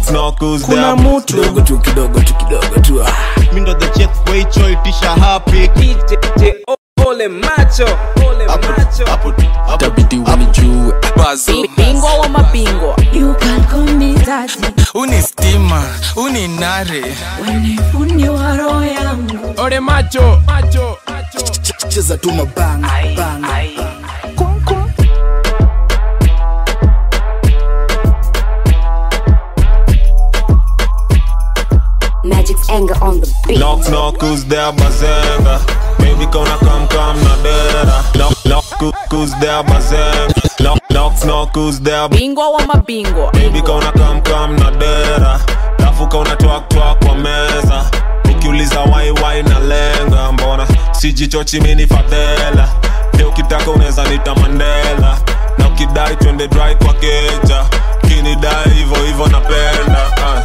Knock knock who's Kuna there? mutu kidogo tu kidogo tu kidogo tu ah. mindo the chef weicho itisha happy DJ Ole Macho, Ole Macho. itabidi unijue Bazo. bingwa wa mabingwa You can call me daddy uni stima uni nare Wanifundi wa roho yangu ore macho macho cheza tu mabanga banga Magic's anger on the beat Knock knock who's there bazenga Baby kona kam kam na dera Knock knock who- who's there bazenga Knock knock knock who's there bingwa wa mabingwa Baby kauna kam kam na dera Lafu kauna twak twak kwa meza Ukiuliza wai wai na lenga Mbona sijichochi mini fadhela Leo ukitaka unaweza nita Mandela Na ukidai twende dry kwa keja Kinidai hivo hivo napenda ah.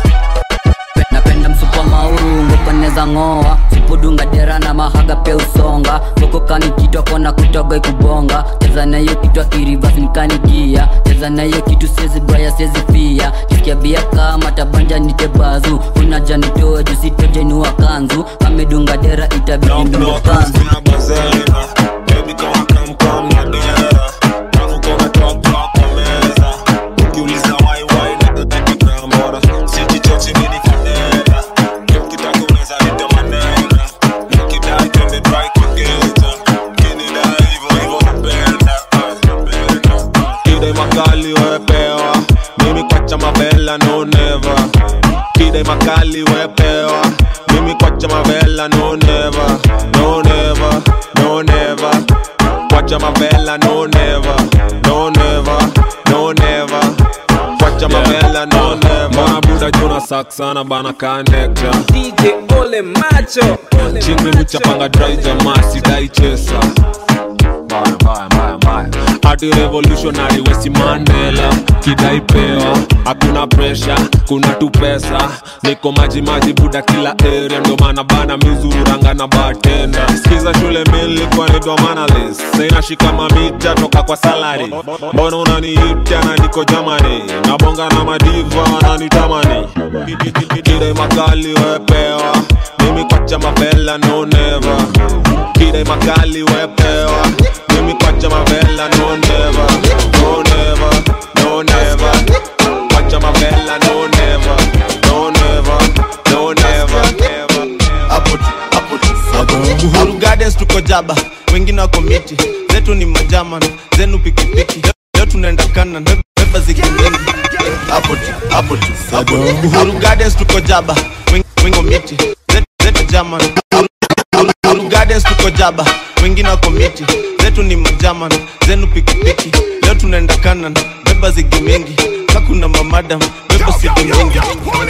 napenda msupa maurungu paneza ng'oa supudunga dera na mahaga pe usonga kokokani kitwa kona kutoga ikubonga cheza nayo kitwa kirivas nikanigia cheza nayo kitu sezi baya sezi pia kisikia bia kama tabanja nitebazu unaja nitoe jusitojenua kanzu amedunga dera itabidi Knock ndunga knock who's kanzu there bazenga Baby kauna kam kam na dera Lafu kauna twak twak kwa meza Ukiuliza wai wai na dera Mbona sijichochi mini fadhela Leo ukitaka unaweza nita Mandela Na ukidai twende dry kwa keja Kinidai hivo hivo napenda ah, napenda, ah. Kidai makali wepewa Mimi kwacha mabela no never Kidai makali wepewa Mimi kwacha mabela no never No never, no never Kwacha mabela no never No never, no never Kwacha mabela no never Mbona buda juna saksana bana kanekta DJ Ole Macho, Ole chini Macho. kuchapanga dry jamaa sidai chesa Mbaya, mbaya, mbaya, mbaya. hadi revolutionary wesi mandela kidai pewa hakuna presha kuna tu pesa niko maji maji buda kila area ndo maana bana mizururanga na batenda skiza shule milikuwa naitwa manalis sainashika mamita toka kwa salari mbona unaniita na niko jamani nabonga na madiva wananitamani kidai makali wepewa mimi kwacha mapela no never kidai makali wepewa mimi kwacha mapela no never no never no never kwacha mapela no never no never no never hapo tu hapo tu Uhuru Gardens tuko jaba wengine wako miti zetu ni majaman zenu pikipiki leo tunaenda kanan beba zikimingi hapo tu hapo tu hapo tu Uhuru Gardens tuko jaba weng- wengo miti zetu, zetu jaman Uhuru- Uhuru- Uhuru Gardens tuko jaba wengine wako miti zetu ni majaman zenu pikipiki leo tunaenda kanan beba zigi mingi kakuna mamadam beba sidi mingi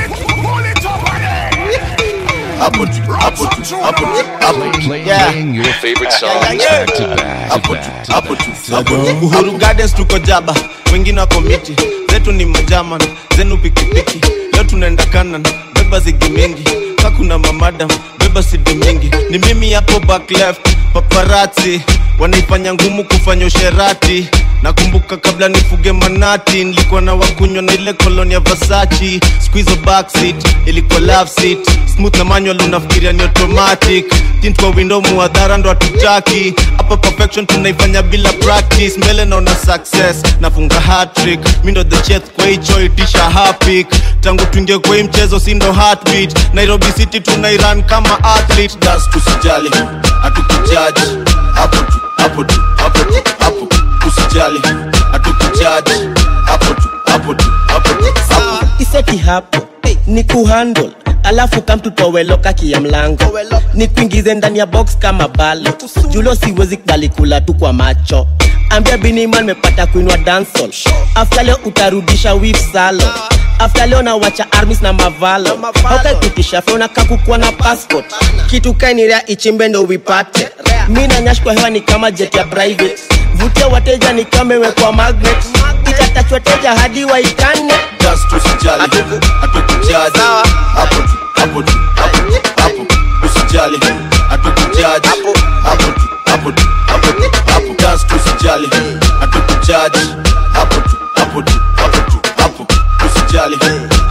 hapo tu hapo tu hapo tu hapo tu yeah Playing your favorite songs back to back to hapo tu back. to hapo back. tu hapo tu Uhuru Gardens tuko jaba wengine wako miti zetu ni majaman zenu pikipiki leo tunaenda kanan beba zigi mingi kakuna mamadam beba sidi mingi ni mimi hapo back left paparazzi wanaifanya ngumu kufanya usherati nakumbuka kabla nifuge manati nilikuwa na wakunywa na ile koloni ya vasachi squizo backseat ilikuwa love seat smooth na manual unafikiria ni automatic tint kwa window muadhara ndo hatutaki hapa perfection tunaifanya bila practice mbele naona success nafunga hatrick mi ndo the chef kwa hicho itisha hapik tangu tuingie kwa hii mchezo si ndo heartbeat nairobi city tunairan kama athlete das tusijali hatukujaji hapo tu hapo tu hapo tu hapo usijali hatukujaji hapo tu hapo tu hapo tu hapo iseti hapo ni kuhandle alafu kamtutoweloka kia mlango ni kuingize ndani ya box kama balo julo siwezi kubali kula tu kwa macho ambia biniman mepata kuinwa dansol afta leo utarudisha wif salo afta leo nawacha armis na mavalo haukaikutisha feona kakukua na passport kitu kainirea ichimbe ndo wipate mi nanyash kwa hewa ni kama jet ya private vutia wateja ni kama imewekwa magnet itatachwa teja hadi waitane just tusijali hatukujaji hapo tu hapo tu hapo tu hapo usijali hatukujaji hapo tu hapo tu hapo tu hapo just tusijali hatukujaji hapo tu hapo tu hapo tu hapo usijali hatukujaji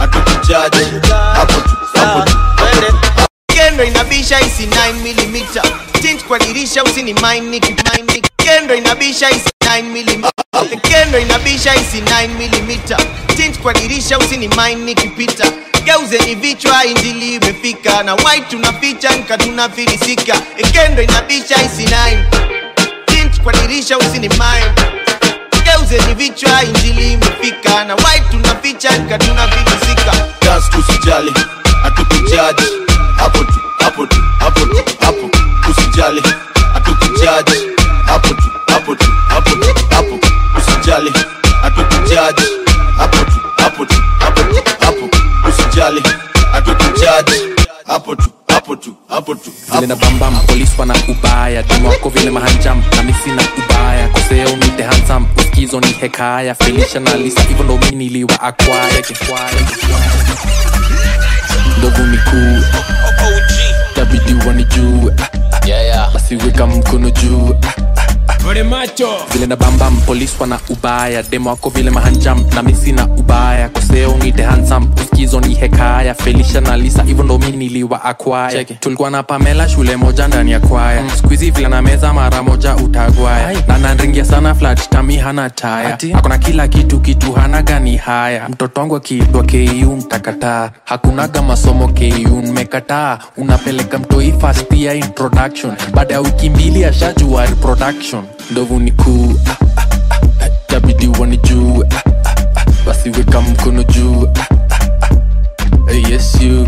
kujaji hapo tu hapo tu kendo inabisha isi 9mm tint kwa dirisha usini mind kendo inabisha isi 9mm kendo inabisha isi 9mm tint kwa dirisha usini mind nikipita geuzeni vichwa injili imefika na white tunaficha nka tunafilisika kendo inabisha isi 9 tint kwa dirisha usini mind geuzeni vichwa injili imefika na white tunaficha nka tunafilisika gas tusijali hatukujaji hapo tu hapo tu hapo tu hapo usijali hatukujaji hapo tu hapo tu hapo tu hapo usijali hatukujaji hapo tu hapo tu hapo tu hapo usijali hatukujaji hapo tu hapo tu hapo tu vile na bambam polis wana ubaya demu wako vile mahanjam na misi na ubaya koseo nite hansam uskizo ni hekaya felisha na lisa hivyo ndo mi niliwa akwaya kikwaya ndovu ni kuu tabidi wanijue basi weka mkono juu Vale macho vile na bambam polis wana ubaya demo wako vile mahanjam na misi na ubaya koseo nite hansam uskizo ni hekaya felisha na lisa hivyo ndo mi niliwa akwaya tulikuwa na pamela shule moja ndani ya kwaya mm. skuizi vile na meza mara moja utagwaya na nanringia sana flat tami hana taya akona kila kitu kitu hana gani haya mtoto wangu akiitwa ku mtakataa hakunaga masomo ku mmekataa unapeleka mtoi fast ya introduction baada ya wiki mbili ashajua reproduction ndovu ni kuu ah, ah, ah, tabidi wanijue ah, ah, ah, basi weka mkono juu ah, ah, ah, eh, yes you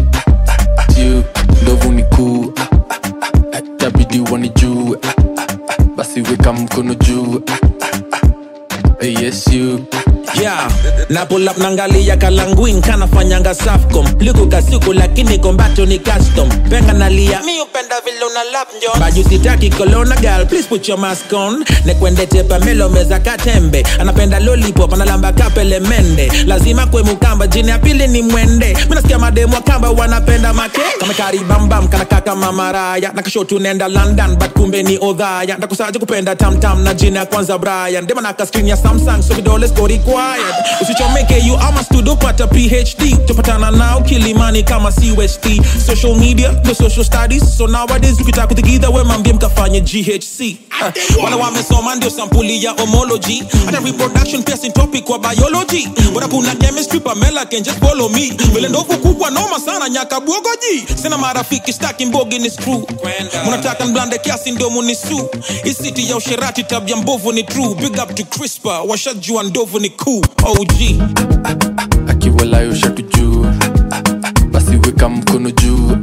you ndovu ni kuu ah, ah, ah, tabidi wanijue ah, ah, ah, basi weka mkono juu ah, ah, ah, eh, yes you yeah na pull up nangalia kalanguin kanafanyanga safcom liku kasiku lakini kombato ni custom penga nalia mi upenda vile una lap njon baju sitaki kolona girl please put your mask on nekwendete pamelo meza katembe anapenda lollipop analamba kapele mende lazima kwe mukamba jini ya pili ni mwende minasikia mademu wa kamba wanapenda make kamekaribambam kanakaka mamaraya nakashotu nenda london but kumbe ni odhaya ndakusaje kupenda tamtam na jina ya kwanza brian dema naka screen ya samsung so vidole siko required usichomeke you ama studio pata phd tupatana nao kilimani kama cust social media the social studies so nowadays ukitaka kutigidha we mambie mkafanye ghc uh, wala wamesoma ndio sampuli ya homology hata reproduction pia si topic kwa biology bora kuna chemistry pamela can just follow me vile ndovu kubwa noma sana nyaka bwogoji sina marafiki staki mbogi ni screw munataka nblande kiasi ndio munisu isiti ya usherati tabia mbovu ni true big up to crispa washajua ndovu ni cool og akiwalayo shatu juu basi weka mkono juu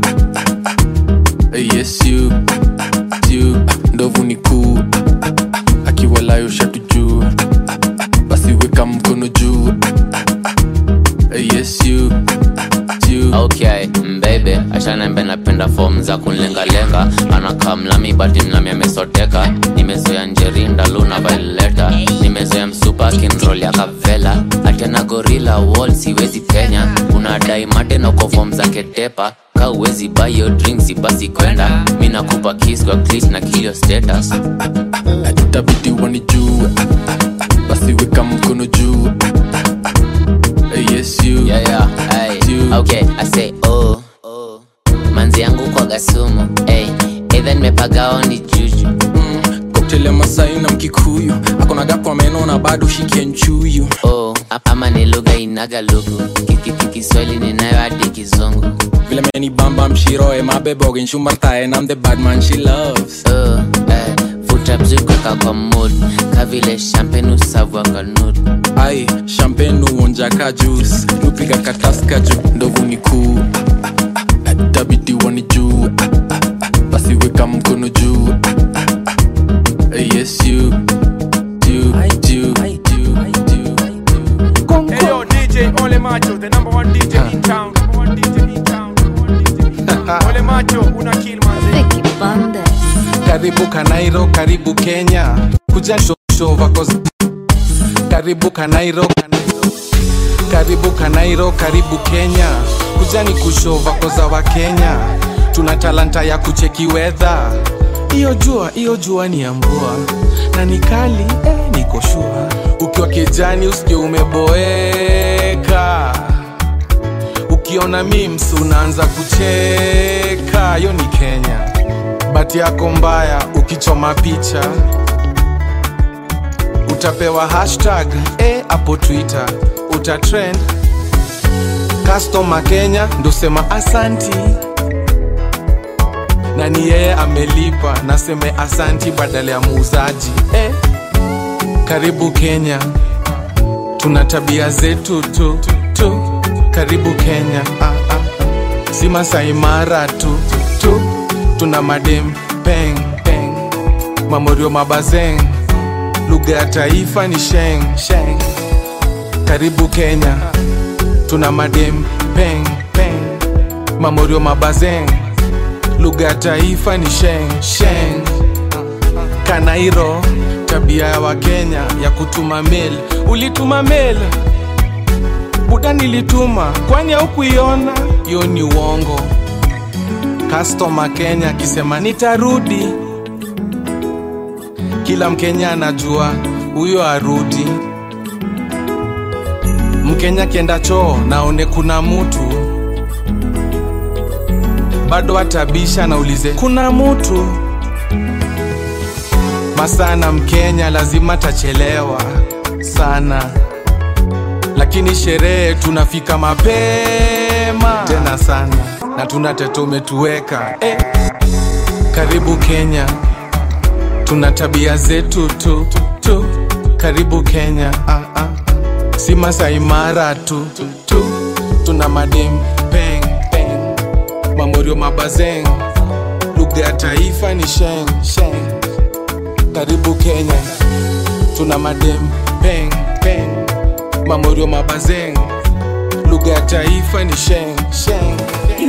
Eh, yes you you ndovu ni kuu akiwalayo shatu juu basi weka mkono juu Eh, yes you you okay mbebe ashanembe napenda fom za kunlengalenga anakaa mlami bati mlami amesoteka nimezoea njerinda luna vaileta nimezoea msupa kinrol ya kavela atena gorila wall siwezi kenya unadai matena kwa fom za ketepa ka uwezi bayo drinks basi kwenda mi nakupa kis kwa klis na kilio status itabidi wanijue basi weka mkono juu Eh, yes you yeah, yeah, hey. okay i say oh manzi yangu kwa gasumu hey. either nimepagao ni juju cocktail ya masai na mkikuyu akonaga kwa meno na bado shikia nchuyu oh, ama ni lugha inaga lugu kikiki kiswahili ninayo hadi kizungu vile meni bamba mshiroe mabebogin shumartae nam the bad man she loves oh, eh, futa bzikweka kwa mood kavile champagne usavwa kwa nude ai champagne uonjaka juice nupiga kataska juu ndovu ni kuu tabidi wanijue basi weka mkono juu Eh, yes you you you you Hey yo, DJ Ole Macho, the number one DJ in town. Number one DJ in town. Number one DJ in town. Ole Macho, una kill manze. karibu kanairo karibu kenya kuja sho- show vako z- karibu kanairo Kanairo. karibu kanairo karibu kenya kuja ni kushow vako za wakenya tuna talanta ya kucheki wedha iyo jua iyo jua ni ya mvua na ni kali eh, niko shua ukiwa kijani usije umeboeka ukiona memes unaanza kucheka hiyo ni kenya bati yako mbaya ukichoma picha utapewa hashtag eh, hapo twitter utatrend customer kenya ndosema asanti na ni yeye amelipa naseme asanti badala ya muuzaji eh. karibu kenya tuna tabia zetu tu, tu. karibu kenya ah, ah. si masaimara tu, tu tuna madem peng peng mamorio mabazeng lugha ya taifa ni sheng sheng karibu kenya tuna madem peng peng mamorio mabazeng lugha ya taifa ni sheng sheng kanairo tabia ya wakenya ya kutuma mail ulituma mail buda nilituma kwani haukuiona hiyo ni uongo customer kenya akisema nitarudi kila mkenya anajua huyo arudi mkenya akienda choo naone kuna mutu bado atabisha naulize kuna mutu masana mkenya lazima tachelewa sana lakini sherehe tunafika mapema tena sana na tuna tete umetuweka eh. karibu kenya tuna tabia zetu tu, tu. karibu kenya ah, ah. si masaimara tu, tu tuna madem peng peng mamorio mabazeng lugha ya taifa ni sheng sheng karibu kenya tuna madem peng peng mamorio mabazeng lugha ya taifa ni sheng sheng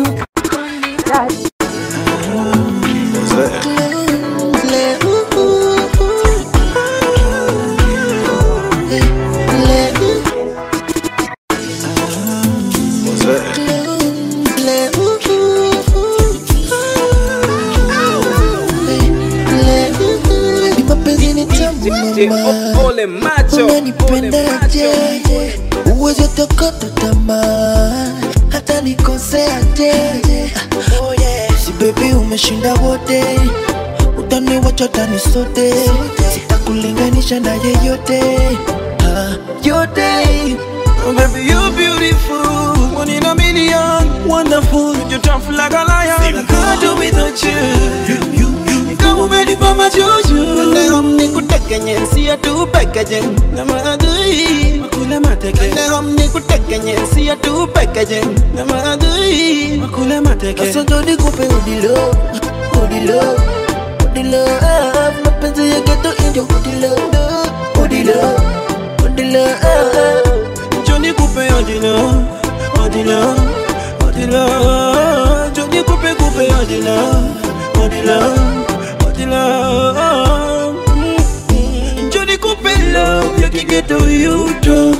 Ole macho unanipendaje uweze tokota tamaa hata nikoseaje oh yeah. si bebi umeshinda wote utaniwacha tani sote sitakulinganisha na yeyote ah, yote Oh, baby, you're beautiful. One in a million. Wonderful. You're tough like a lion. I can't do without you. You, you, you. Kama umenipa majuju. Leo nikutekenye, siya tu pekeje. Na maadui. Makule mateke. Leo nikutekenye, siya tu pekeje. Na maadui. Makule mateke. Sasa ndo nikupe udilo. Udilo. Udilo. Ah, Mapenzi ya ghetto ndio udilo. Udilo. Udilo. Ah, Johnny kupe odilo, odilo, odilo. Johnny kupe kupe odilo, odilo, odilo. Mm. Johnny kupe love yakigeta uyuto.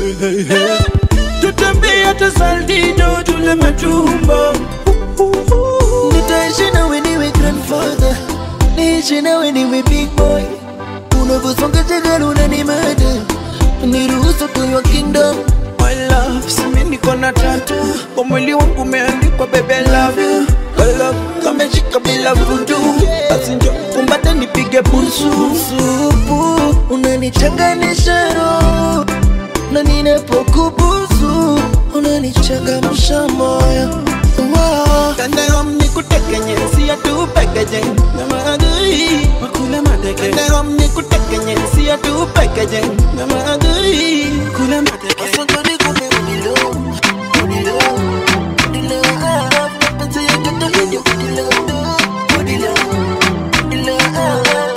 Tutembea hata saldido tule matumbo. Nitaishi nawe niwe grandfather, niishi nawe niwe big boy. Unavyosonga jagala unanimada niruhusu tunywa kingdom My love, simi niko na tatu kwa mwili wangu umeandikwa baby I love you My love, kameshika bila vudu basi njo kumbate nipige busu supu unanichanganisha roho na ninapokubusu unanichangamsha moyo Wow. Kandahom nikutekenye siya tu pekeje na maadui makule mateke Kandahom nikutekenye siya tu pekeje na maadui makule mateke Asante nikupe udilo udilo udilo ah mapenzi ya ghetto ndio udilo udilo udilo ah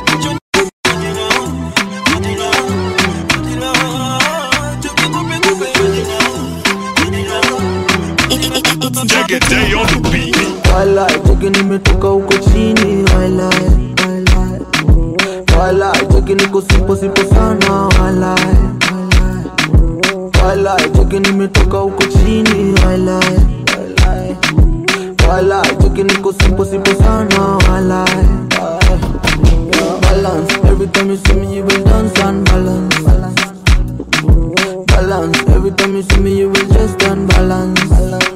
Walai, cheki nimetoka huko chini walai, walai. Walai, cheki niko sipo sipo sana walai, walai. Walai, cheki nimetoka huko chini walai, walai. Walai, cheki niko sipo sipo sana walai, walai. Balance, every time you see me you will dance and balance, balance. Balance, every time you see me you will just unbalance. balance.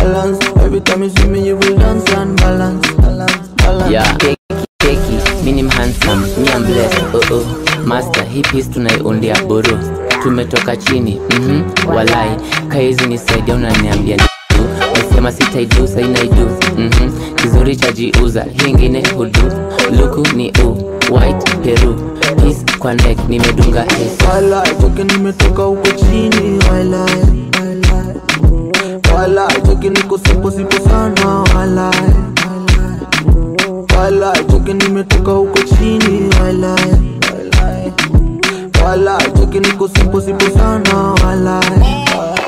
balance. Every time you see me, you will dance and balance, balance, balance. yeah keki keki mini handsome mi am blessed oh oh master hii piece tunaiundia buru tumetoka chini mhm walai kaizi nisaidia unaniambia tu nasema sitaidu sainaidu mhm kizuri cha jiuza hii ingine hudu luku ni u white peru peace kwa neck nimedunga es Walai, cheki nimetoka huko chini walai, walai. Walai, cheki niko simple simple sana walai, walai. Walai, cheki nimetoka huko chini walai, walai. Walai, cheki niko simple simple sana walai.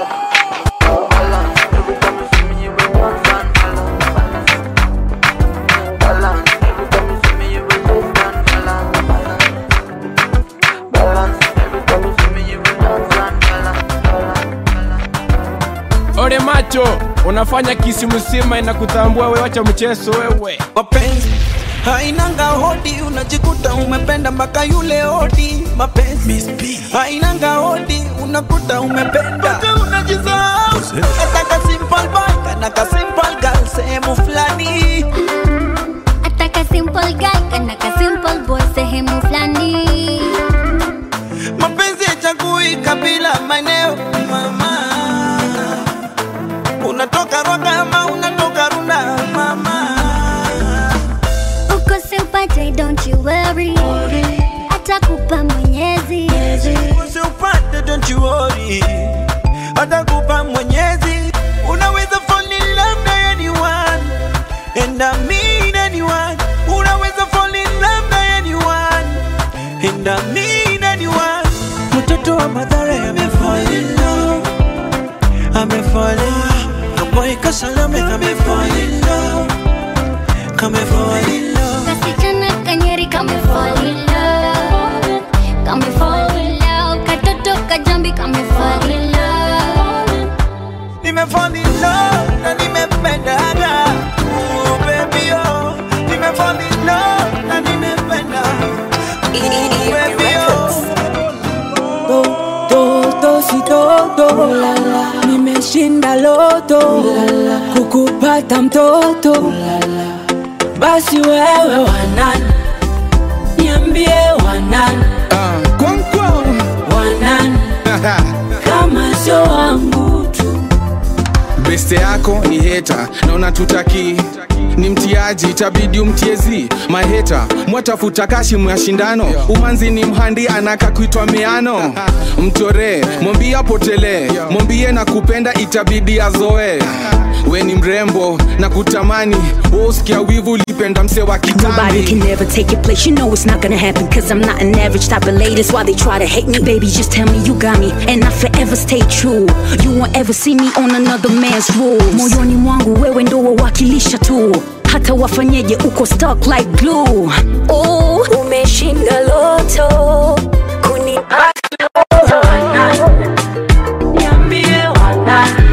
Ole macho, unafanya kisimusima inakutambua wewe, wacha mchezo wewe. mapenzi hainanga hodi unajikuta umependa mpaka yule hodi mapenzi hainanga hodi unakuta umependa mpaka unajisahau nataka simple boy kana ka simple girl sehemu fulani Ataka simple guy kana ka simple boy sehemu fulani mapenzi yachagui kabila maeneo mama unatoka roga ama unatoka runda mama uko siupate don't you worry atakupa mwenyezi usiupate don't you worry atakupa mwenyezi unaweza fall in love na anyone and I mean anyone unaweza fall in love na anyone and I mean anyone mtoto wa madhara amefall in love amefall in love kaboy kasalame amefall in love kamefall in love kasichana kanyeri kame fall in love kame fall in love katoto kajambi kame fall in love nimefall in love na nimependaga oh baby oh nimefall in love na nimependa oh baby oh do do do si do do nimeshinda loto kukupata mtoto basi wewe wanani niambie wanani wanani kama sio wangu tu beste yako ni heta na unatutaki ni mtiaji itabidi umtiezi maheta mwatafuta kashi mwa shindano umanzi ni mhandi anaka kuitwa miano mtoree mwambie apotelee mwambie na kupenda itabidi azoe we ni mrembo na kutamani woskia wivu lipenda mse wa Nobody kitambi can never take your place. You know it's not gonna happen. Cause I'm not an average type of lady. That's why they try to hate me. Baby, just tell me you got me. And I forever stay true. You won't ever see me on another man's rules. Moyoni mwangu wewe ndo wawakilisha tu. Hata wafanyeje uko stuck like glue. Oh, umeshinda loto. Kunipata wanani. Niambie wanani.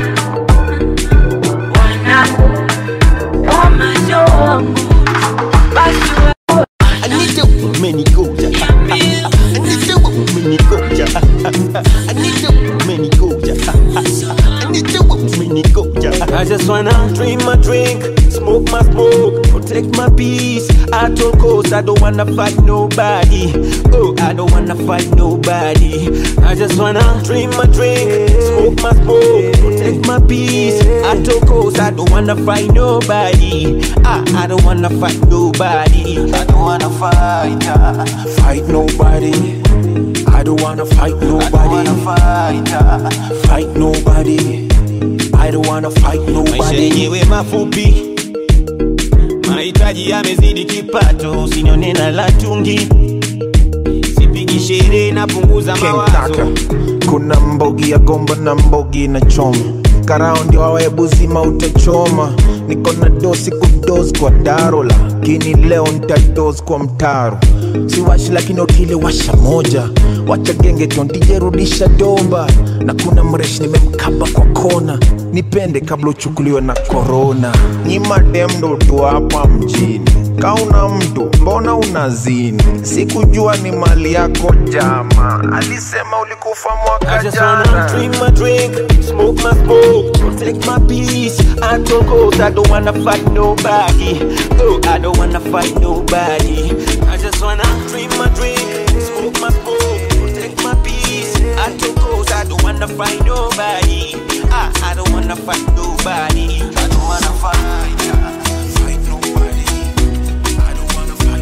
Wanani. Kama sio wangu. Basi wewe I need you, many go, ja. I need you, many go, ja. I need you, many go, ja. I need you, many go, ja. I just wanna drink my drink, smoke my smoke, protect my peace. At all costs, I don't wanna fight nobody. Oh, I don't wanna fight nobody. I just wanna drink my drink, smoke my smoke, protect my peace. At all costs, I don't wanna fight nobody. I, I don't wanna fight nobody. I don't wanna fight, uh, fight nobody. I don't wanna fight nobody. fight, uh, Fight nobody. I don't wanna fight maisha nobody. yenyewe mafupi mahitaji yamezidi kipato usinione na latungi sipigi sherehe napunguza King mawazo Kaka. Kuna mbogi ya gomba na mbogi na choma karao ndio wawebu zima utachoma niko na dosi kudos kwa daro lakini leo ntados kwa mtaro siwashi lakini otile washa moja wacha genge tondijerudisha domba na kuna mreshi nimemkaba kwa kona nipende kabla uchukuliwe na korona nyimadem ndo tu hapa mjini kauna mtu mbona unazini sikujua ni mali yako jama alisema ulikufa I mwaka just wanna jana drink my drink, smoke my smoke, protect my peace. I told goals, I don't wanna fight nobody. Oh, I don't wanna fight nobody. I just wanna drink my drink, smoke my smoke, protect my peace. I told goals, I don't wanna fight nobody. I, I don't wanna fight nobody. I don't wanna fight. yeah, Fight nobody. I don't wanna fight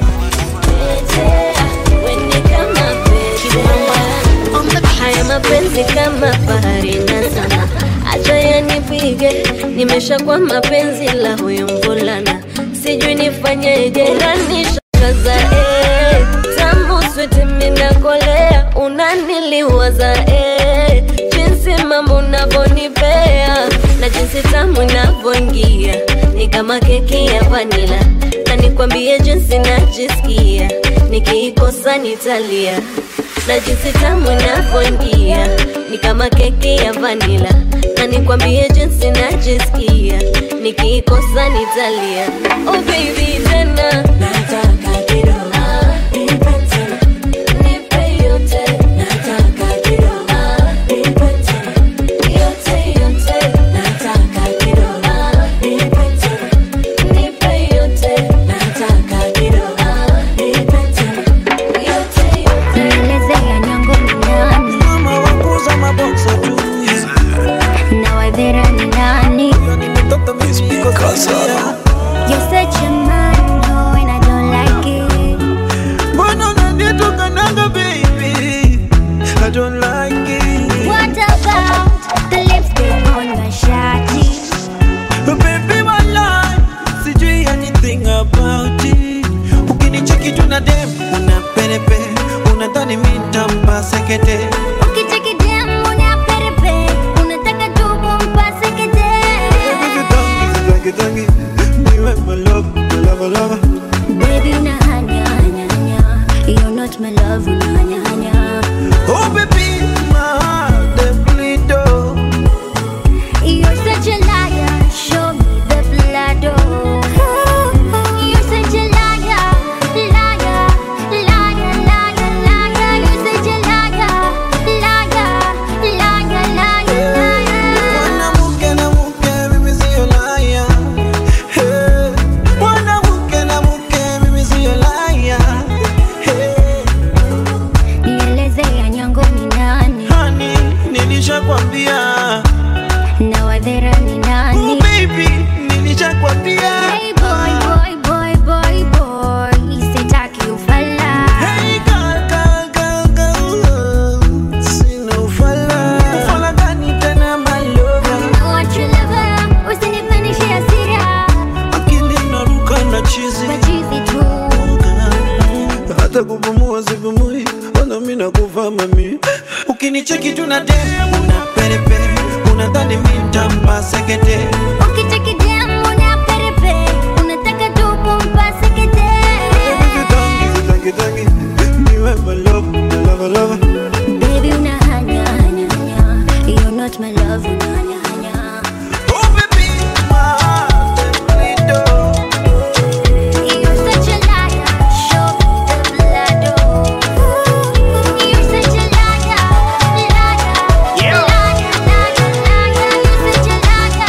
haya mapenzi kama bahari na sana acha yanipige nimesha kwa mapenzi la huyu mvulana sijui nifanyeje unanishangaza eh. tamu switi minakolea unaniliwaza eh. jinsi mambo unavyonipea na jinsi tamu inavyoingia ni kama keki ya vanila na nikwambie jinsi najisikia nikiikosa nitalia na jinsi tamu inavyoingia ni kama keki ya vanila na nikwambie jinsi najisikia nikiikosa nitalia oh baby tena nataka kidogo nipe tena nipe yote nataka kidogo nipe tena yote yote nataka kidogo nipe tena nipe yote nataka kidogo nipe tena yote yote Nielezea nyongo ni nani? Mama wakuza maboksa tu Na wadhera ni nani? You're such a man, oh, and I don't like it. Mbona unanitukananga baby I don't like it What about the lipstick on your shawty? Baby walai Sijui anything about it Ukinicheki tu na dem Una perepe Unadhani mi ntampa sekete Ukicheki dem, una perepe, unataka tu kumpase kete. Tangi tangi Niwe my love My love love Baby, una hanya, hanya, hanya. You're not my love, una hanya, hanya. Oh baby My heart they bleed oh You're such a liar, show me the blood, oh. You're such a liar, liar, liar, liar, liar. You're such a liar, liar, liar, liar, liar. Mwanamke na mke mimi sio liar. Hey. Mwanamke na mke mimi sio liar. Hey. Nielezea nyongo ni nani? Honey, nilishakwambia. Na wadhera ni nani? Oh baby, nilishakwambia. Hey boy, boy, boy, boy, boy. Sitaki ufala. Hey girl, girl, girl, girl. Sina ufala. Ufala gani tena my lover? What you lover, usinipandishe hasira. Akili inaruka na chizi. Machizi tu. hata kupumua sipumui, ona mimi nakufa mami. Ukinicheki tu na dem, una perepe, unadhani mimi nitampa sekete. Ukicheki dem, una perepe, unataka tu kumpase kete. Tangi tangi tangi, niwe my love, my love, love. Baby, una hanya, hanya, hanya. You're not my love, una hanya, hanya. Oh baby, my heart they bleed oh. You're such a liar, show me the blood, oh. You're such a liar, liar, liar, liar, liar. You're such a liar,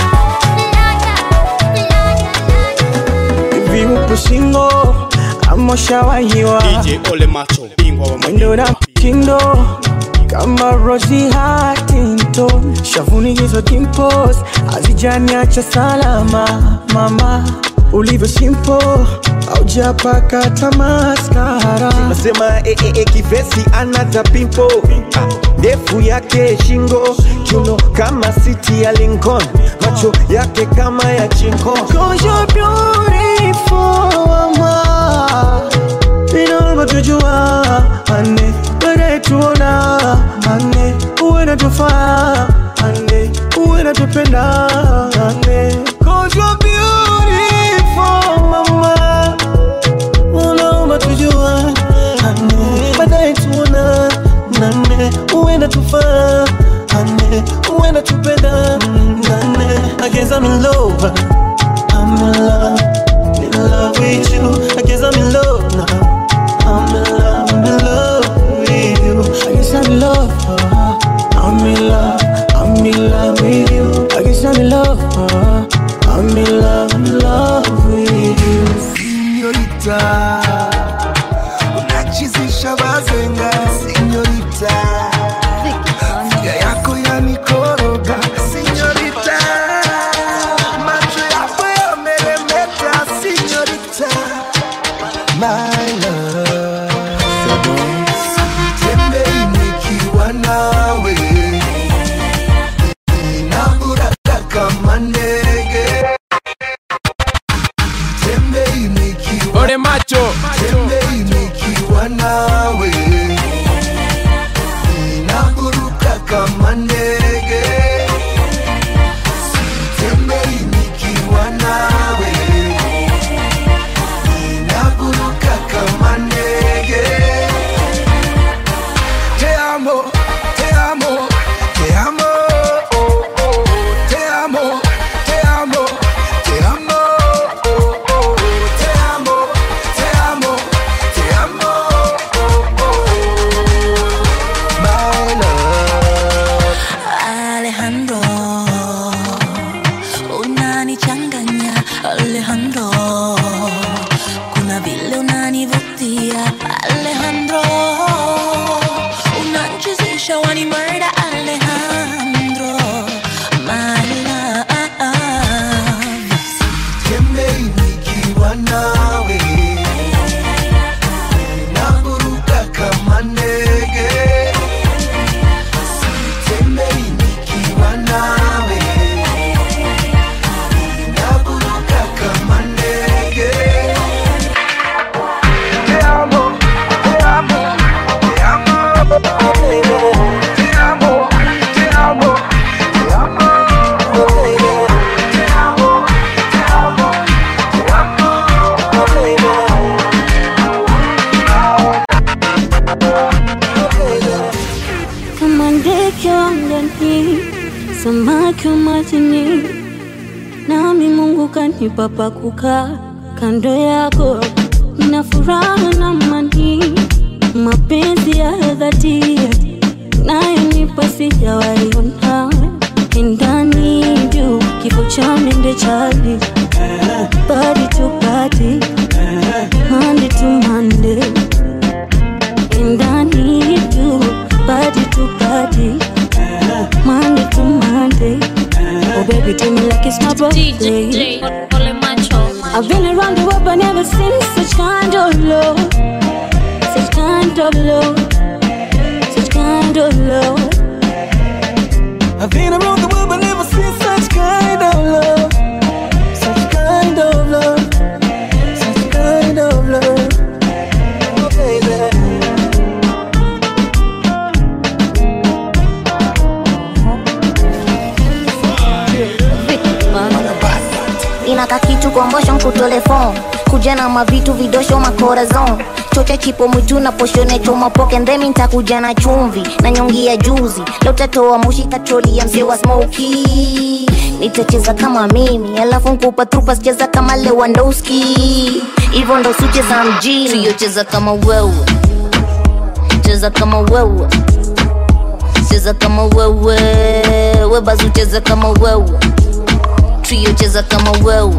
liar, liar, liar. Hivi upo single ama ushawahiwa? DJ Ole Macho, bingwa wa mwendo na mtindo kama Rosie Huntington, shavuni hizo dimples hazijaniacha salama. Mama ulivyo simple, haujapaka tamaskara. nasema eh, eh, eh, kivesi anata pimpo ndefu yake shingo kiuno kama siti ya Lincoln macho yake kama ya chinko Cause you're beautiful, mama. Inaomba tujua ane baadaye tuona ane uwe natufaa ane uwe natupenda ane Cause you're beautiful, mama. Unaomba tujua ane baadaye tuona nane uwe natufaa ane uwe natupenda nane I guess I'm in love I'm in love, in love with you. I guess I'm in love now. I'm in love, I'm in love with you. I guess I'm in love. uh, I'm in love, I'm in love with you. I guess nawe inaburuka kama ndege sitembei nikiwa nawe inaburuka kama ndege te amo te amo te amo oh, oh, te amo te amo te amo oh, oh, te amo te amo te amo oh, oh, my love Alejandro, unanichanganya Alejandro, kuna vile unanivutia Alejandro, unanchezesha wani murder Alejandro, my love. Tembei nikiwa nawe inaburuka kama ndege Sitembei nikiwa nawe inaburuka kama ndege Te amo, te amo, te amo, te amo, te amo, te amo, te amo, te amo. kama ndege angani, samaki wa majini, nami Mungu kanipa pa kukaa kando yako, nina furaha na amani, mapenzi ya dhati nayonipa sijawaiona ndani juu kifo cha mende chali body to body Monday to Monday and I need you body to body Monday to Monday Oh baby tell me like it's my birthday I've been around the world but never seen such kind of love Such kind of love Such kind of love I've been around the world but never seen such kind of love. Such kind of love. Such kind of love. Oh, baby. inaka kitu kombosho nkutolefon kuja na mavitu vidosho makorazon chocha chipo mwitu na poshone choma poke ndemi ntakuja na chumvi na nyongi ya juzi leo tatoa moshi katroli ya mzee wa smoki nitacheza kama mimi alafu nkupa trupa sicheza kama lewandowski hivyo ndo sicheza mjini siyocheza kama wewe cheza kama wewe cheza kama wewe webazu cheza kama wewe trio cheza kama wewe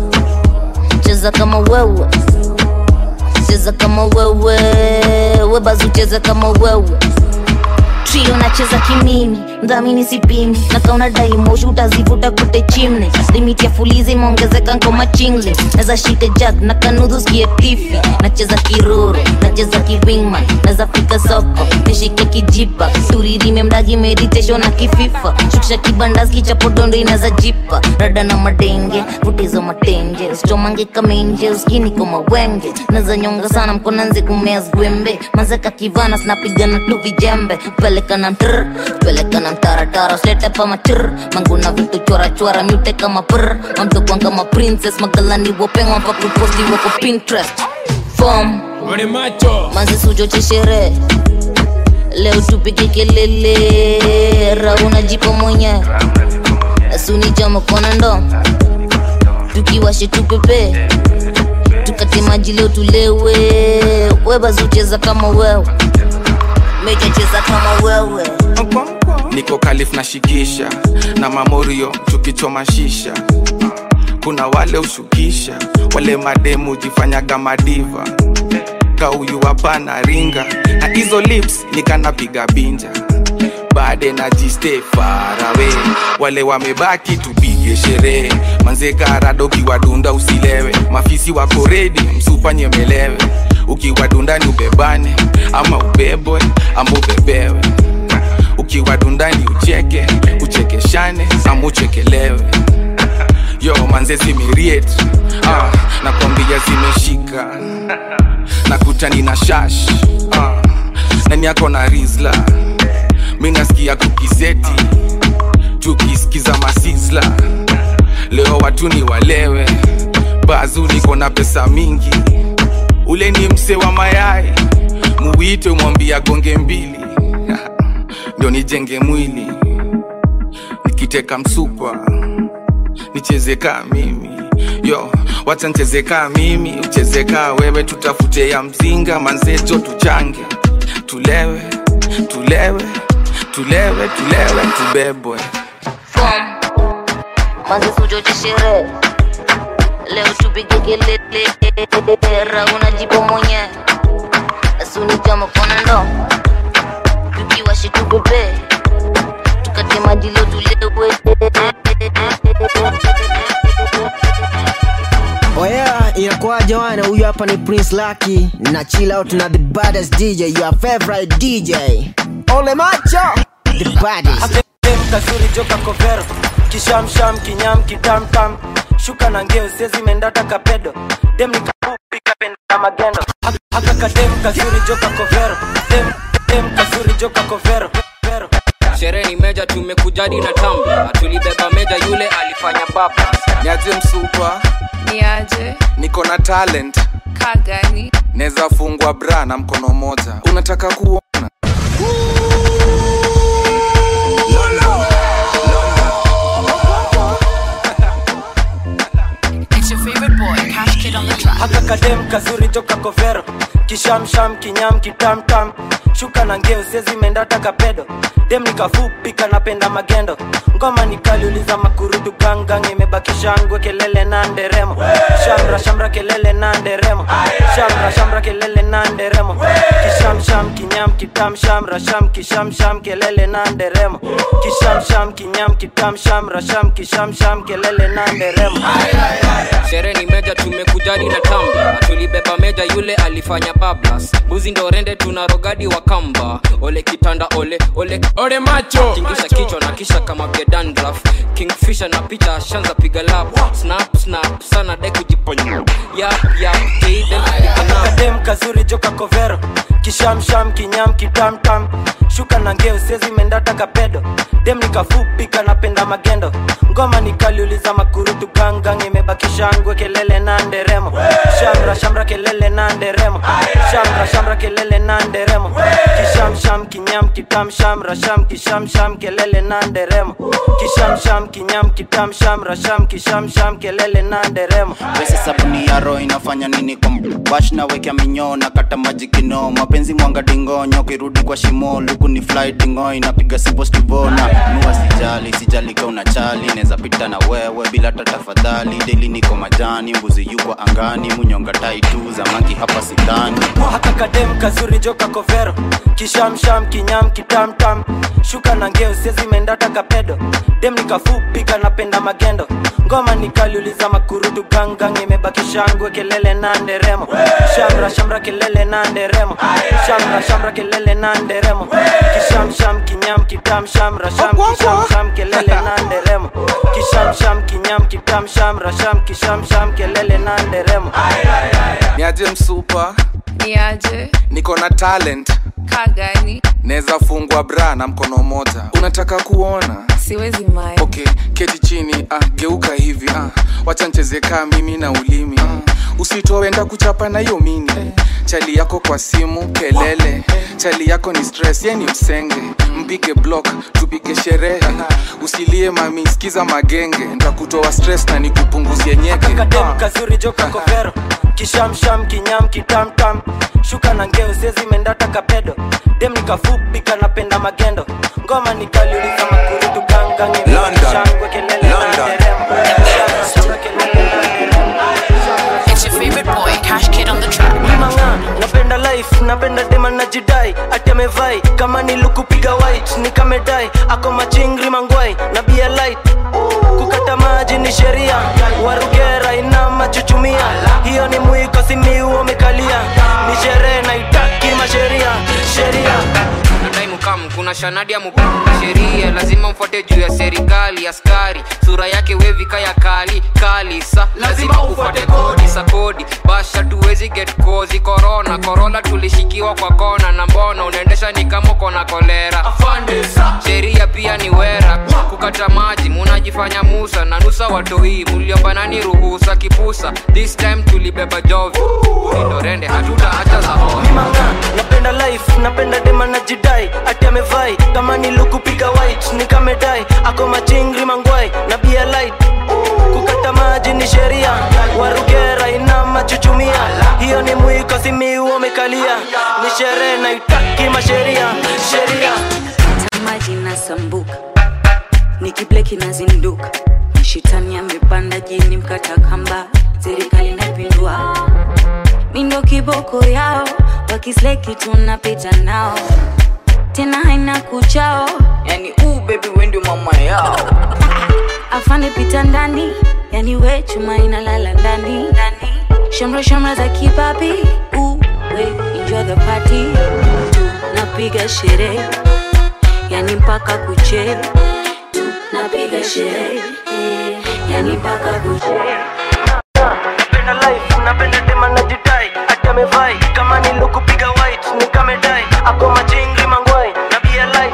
cheza kama wewe cheza kama wewe webazu cheza kama wewe trio nacheza kimimi mdhamini sipimi nakauna daimoshi utazivuta kute chimne limiti ya fulizi imeongezeka nkoma chingle naza shite jag na kanudhu skie tifi nacheza kiroro nacheza kiwingman naza fika soko nishike kijipa turirime mdagi meditation na kififa shukisha kibandas kichapodondo inaza jipa rada na madenge vutizo matenje usichomange kamenje uskini koma wenge naza nyonga sana mkonanze kumea zwembe mazeka kivana sinapigana tu vijembe peleka na mtr peleka na mtaratara slete pa matr manguna vitu chora chora mute kama pr mamtokwan kama princess magalani wopengwa pa kuposti wako pinterest fom manzi sujo chishere leo tupige kelele rauna jipo mwenye asuni jamo kona ndo tukiwashe tupepe tukate maji leo tulewe webazucheza kama wewe mejacheza kama wewe niko kalif na shikisha na mamorio tukichoma shisha kuna wale ushukisha wale mademu jifanyaga madiva kauyu hapana ringa na hizo lips nikanapiga binja bade na jiste farawe wale wamebaki tupige sherehe manzekarado ukiwadunda usilewe mafisi wako redi msupa nyemelewe ukiwadundani ubebane ama ubebwe ama ubebewe ukiwadundani ucheke uchekeshane ama uchekelewe yo manze zimiriet ah, nakwambia zimeshika nakutani na shash uh, nani yako na rizla mi nasikia kukizeti tukisikiza masizla leo watu ni walewe bazu niko na pesa mingi ule ni mse wa mayai muwite mwambia gonge mbili ndio nijenge mwili nikiteka msupa nicheze kaa mimi yo wacha ncheze kaa mimi ucheze kaa wewe tutafute ya mzinga manzejo tuchange tulewe tulewe tulewe tulewe tubebwe manzi sujoche sherehe leo tupige kelele ra unajipo mwenye asunichama kona ndo tukiwashi tupepe tukate maji leo tulewe Oya, inakuwaje wana? Huyu hapa ni Prince Lucky na chill out na the baddest DJ, your favorite DJ. Ole macho, the baddest. dem kazuri joka kovero kishamsham kinyam kitamtam shuka na ngeo sezi mendata kapedo dem nikapupi kapenda magendo Hak- haka kadem kazuri joka kovero dem, dem kazuri joka kovero vero. sherehe ni meja tumekujadi na tamba tulibeba meja yule alifanya baba niaje msupa niaje niko na talent kagani neza fungwa bra na mkono moja unataka kuona It's your favorite boy, Cash Kid on the track. haka kadem kazuri joka kovero kishamsham kinyam kitamtam shuka na ngeo sezi mendata kapedo dem nikafupi kanapenda magendo ngoma nikaliuliza makurudu gangang imebakisha ngwe kelele na nderemo shamra shamra kelele na nderemo shamra shamra kelele na nderemo kishamsham kinyam kitam shamra sham kishamsham kelele na nderemo kishamsham kinyam kitam shamra sham kishamsham kelele na nderemo sherehe ni meja tumekujadi na tamba tulibeba meja yule alifanya bablas buzi ndo rende tuna rogadi wa kamba ole kitanda ole ole ole macho tingisha kichwa na kisha kama vya dandraf kingfisher na picha shanza piga lap snap snap sana dai kujiponya yap yap keiden kadem kazuri joka kovero kishamsham kinyam kitamtam shuka na ngeo sezi mendata kapedo dem nikafupi kanapenda magendo ngoma nikaliuliza makurutu gangang imebakisha ngwe kelele na nderemo shamra shamra kelele na nderemo shamra shamra kelele na nderemo kishamsham kinyam kitam shamra sham kishamsham kelele na nderemo kishamsham kinyam kitam shamra sham kishamsham kelele na nderemo pesa sabuni ya roho inafanya nini kwa bash na wekea minyoo na kata maji kino mapenzi mwanga dingonyo kirudi kwa shimo luku ni fly dingo inapiga sipostivona nua sijali sijali ka unachali neza pita na wewe bila tatafadhali deli niko majani mbuzi yuko angani munyonga taitu zamaki hapa sidhani haka kadem kazuri joka kovero kishamsham kinyam kitamtam shuka na ngeo sezi mendata kapedo dem nikafupi kanapenda magendo ngoma nikaliuliza makurutu gangang imebakisha ngwe kelele na nderemo shamra shamra kelele na nderemo shamra shamra kelele na nderemo kishamsham kinyam kitam shamra sham kishamsham kelele na nderemo kishamsham kinyam kitam shamra sham kishamsham kelele na nderemo niaje msupa niaje niko na talent kagani neza fungwa bra na mkono moja unataka kuona siwezi mai okay keti chini ah, geuka hivi ah, wacha ncheze kaa mimi na ulimi ah, usitowenda kuchapa na hiyo mini chali yako kwa simu kelele chali yako ni stress ye ni msenge mpige block tupige sherehe usilie mami sikiza magenge ntakutoa stress na nikupunguzie nyeke kadem kazuri joka kovero kishamsham kinyam kitamtam shuka na ngeo sezi mendata kapedo dem nikafupi kanapenda magendo ngoma nikaliuliza makurutu gangang shangwe kelele na nderemo Shangwe kelele na nderemo. It's your favorite boy, Cash Kid on the track. manga napenda life napenda dema najidai ati amevai kama nilukupiga white nikamedai ako machingri mangwai na bia light kukata maji ni sheria warugera ina machuchumia hiyo ni mwiko simiu umekalia ni sherehe naitaki masheria sheria nadai mukam kuna kuna shanadi ya mupi sheria lazima mfuate juu ya serikali askari sura yake wevika ya kali kali sa lazima ufuate kodi sa kodi basha tuwezi get kozi korona korona tulishikiwa kwa kona na mbona unaendesha ni kama uko na kolera sheria pia ni wera kukata maji munajifanya musa na nusa watoi muliomba nani ruhusa kipusa this time tulibeba jovi ulindorende hatuta hata za napenda life napenda dema na jidai ati amevai kama ni lukupiga white ni kamedai ako machingri mangwai na bia light kukata maji ni sheria warugera ina machuchumia hiyo ni mwiko simiu umekalia ni sherehe na itaki masheria sheria maji nasambuka nikibleki nazinduka mashitani amepanda jini mkata kamba serikali napindua mindo kiboko yao wakisleki tunapita nao tena haina kuchao yani uu bebi wendi mama yao afande pita ndani yani we chuma inalala ndani shamra shamra za kipapi uu we enjoy the party napiga sherehe yani mpaka kuche napiga sherehe yani mpaka kuche napenda life napenda dema na jidai ati amevai kama ni lukupiga white ni kamedai ako machingri mangwai na bia light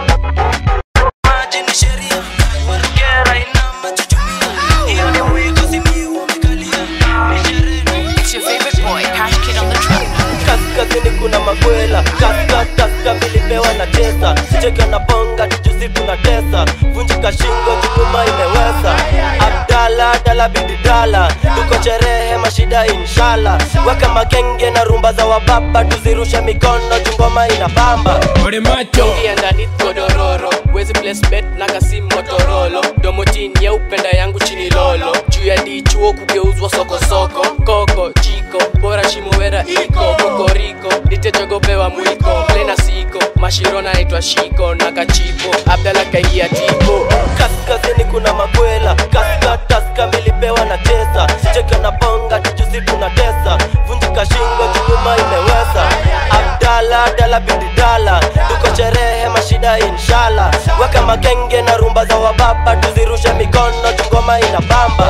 maji ni sheria warugera ina machuchumia hiyo ni mwiko simiu umekalia ni sherehe It's your favorite boy, Cash Kid on the track. kaskazini kuna makwela kaska kaska milipewa na tesa cheka na bonga tujusi tuna tesa vunjika shingo chukuma imeweza abdala dala bidi dala tuko sherehe mashida inshala weka magenge na rumba za wababa tuzirushe mikono jungoma ina bamba Ore macho Ingia ndani godororo Wezi place bet na kasi motorolo Domo chini ya upenda yangu chini lolo Juu ya dichuo kugeuzwa soko soko Koko, chiko, bora shimowera iko Kokoriko, nitejogopewa mwiko Plena siko, mashiro naitwa shiko Na kachipo, abdala kaingia tipo kaskazini kuna makwela kaska taska milipewa na tesa cheka na bonga tujusi tuna tesa vunjika shingo chukuma imeweza abdala dala bidi dala tuko sherehe mashida inshala weka magenge na rumba za wababa tuzirushe mikono tungoma ina bamba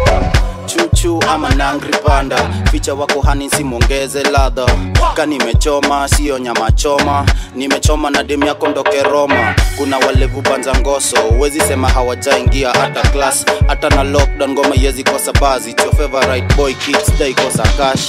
chuchu ama nangri panda ficha wako hani simongeze ladha ka nimechoma siyo nyama choma nimechoma na demu yako ndoke roma kuna walevu banza ngoso wezi sema hawajaingia hata class hata na lockdown ngoma yezi kosa bazi It's your favorite boy kids dai kosa cash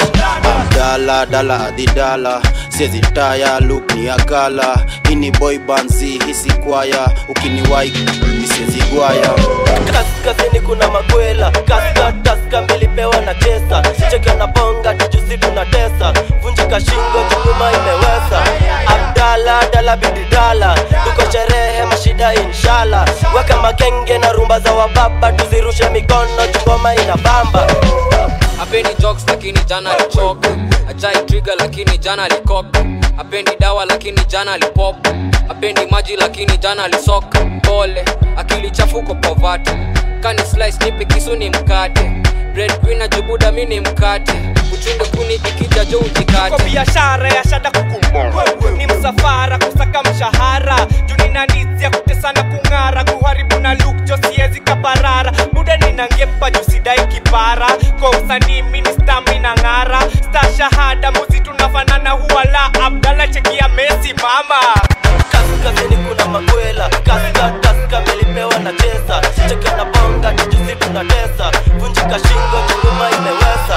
dala dala adidala siezi taya look ni akala ini boy banzi hisi kwaya ukiniwai nisiezi gwaya kaskazini kuna makwela kaska taska milipewa na tesa cheka na bonga tujusi tuna tesa vunjika shingo chukuma imeweza abdala dala bidi dala tuko sherehe mashida inshala weka magenge na rumba za wababa tuzirushe mikono chungoma ina bamba apendi jokes lakini jana alichok ajai trigger lakini jana alikok apendi dawa lakini jana alipop apendi maji lakini jana alisok pole akili chafuko povati kani slice nipe kisu ni mkate breadwinner jubuda mi ni mkate uchunge kuni ikija jo kwa ujikate biashara ya shada kuku ni msafara kusaka mshahara junina nizi ya kutesana kung'ara kuharibu na luk jo siezi kaparara muda ninangepa jusidai kipara kwa usanii mini stamina ng'ara sta shahada muzi tunafanana huwala abdala chekia mesi mama kaskazini kuna makwela kaska taska milipewa na tesa cheka na bonga tujusi tuna tesa vunjika shingo chunguma imeweza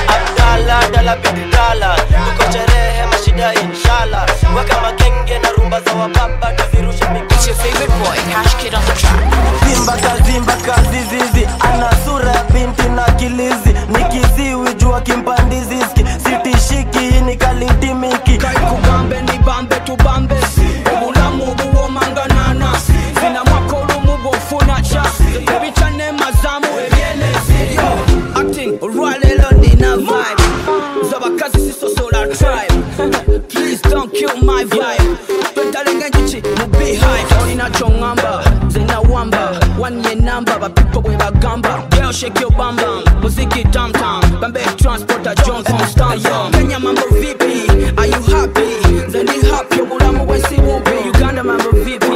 abdala dala bidi dala tuko sherehe mashida inshala weka magenge na rumba za wababa tuzirushe It's your favorite boy, Cash Kid on the track. zimba kazimba kazizizi ana sura ya binti na kilizi nikiziwi jua kimpandiziski sitishiki hii ni kalintimiki kugambe ni bambe tubambe obulamu buwomanganana zina mwaka olumu bwofunaca ebicane mazamu ebyenezi acting olwalero nina vibe z'abakazi sisosola tribe please don't kill my vibe twetalenga enjuki mu beehive olina kyoŋŋamba zena wamba wanye namba bapipo bwe bagamba girl shake your bam bam muziki tam tam bambe transporter john constanza kenya mambo vipi are you happy nze ndi happy obulamu bwensi bumpi uganda mambo vipi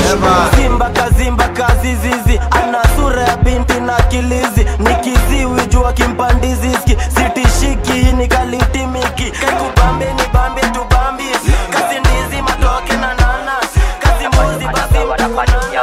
simba kazimba kazizizi ana sura ya binti na kilizi ni kiziwi jua kimpandiziski sitishiki hii ni kalitimiki kaikubambe ni bambe tubambi kazi ndizi matoke na nana kazi mbuzi basi mtafanana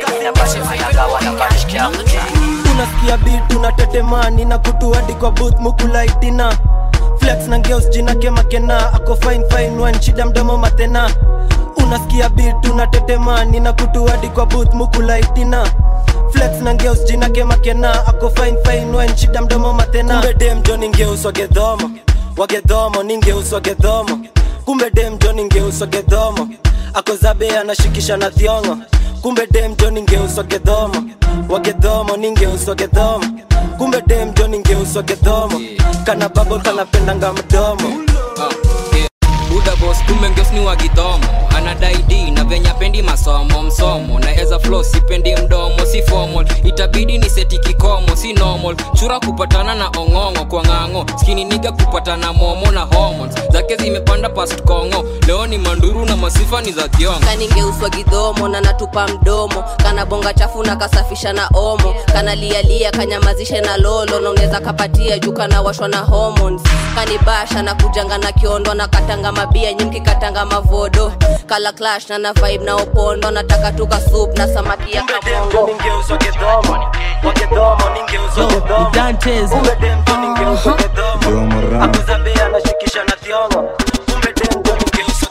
unasikia bitu na tetemani na kutuadi kwa booth mukulaitina flex na ngeus jina kemakena ako fine fine wan shida mdomo matena unasikia bitu na tetemani na kutuadi kwa booth mukulaitina flex na ngeus jina kemakena ako fine fine wan shida mdomo matena kumbe dem jo ningeus wagedhomo wagedhomo ningeus wagedhomo kumbe dem jo ningeus wagedhomo ako zabe anashikisha na thiongo kumbe dem jo ningeuswa gedhomo wagedhomo ningeuswa gedhomo kumbe dem jo ningeuswa gedhomo kana babo kanapendanga mdomo buda bos kumbe ngeos ni wagidhomo anadai d na venya pendi masomo msomo na eza flo sipendi mdomo si formal itabidi ni seti kikomo si normal chura kupatana na ong'ong'o kwa ng'ang'o skini niga kupatana momo na hormones zake zimepanda past kongo leo ni manduru na masifa ni za thiongo kaningeuswa gidhomo na natupa mdomo kana bonga chafu na kasafisha na omo kana lialia kanyamazishe na lolo na unaweza kapatia juu kana washwa na hormones kanibasha na kujanga na kiondo na katanga mabia nyimki katanga mavodo kala clash na na vibe na opondo nataka tuka soup na samaki ya kamongo ningeuswa gedhomo wagedhomo ningeuswa gedhomo kumbe dem jo ningeuswa gedhomo ako zabe anashikisha na thiongo kumbe dem jo ningeuswa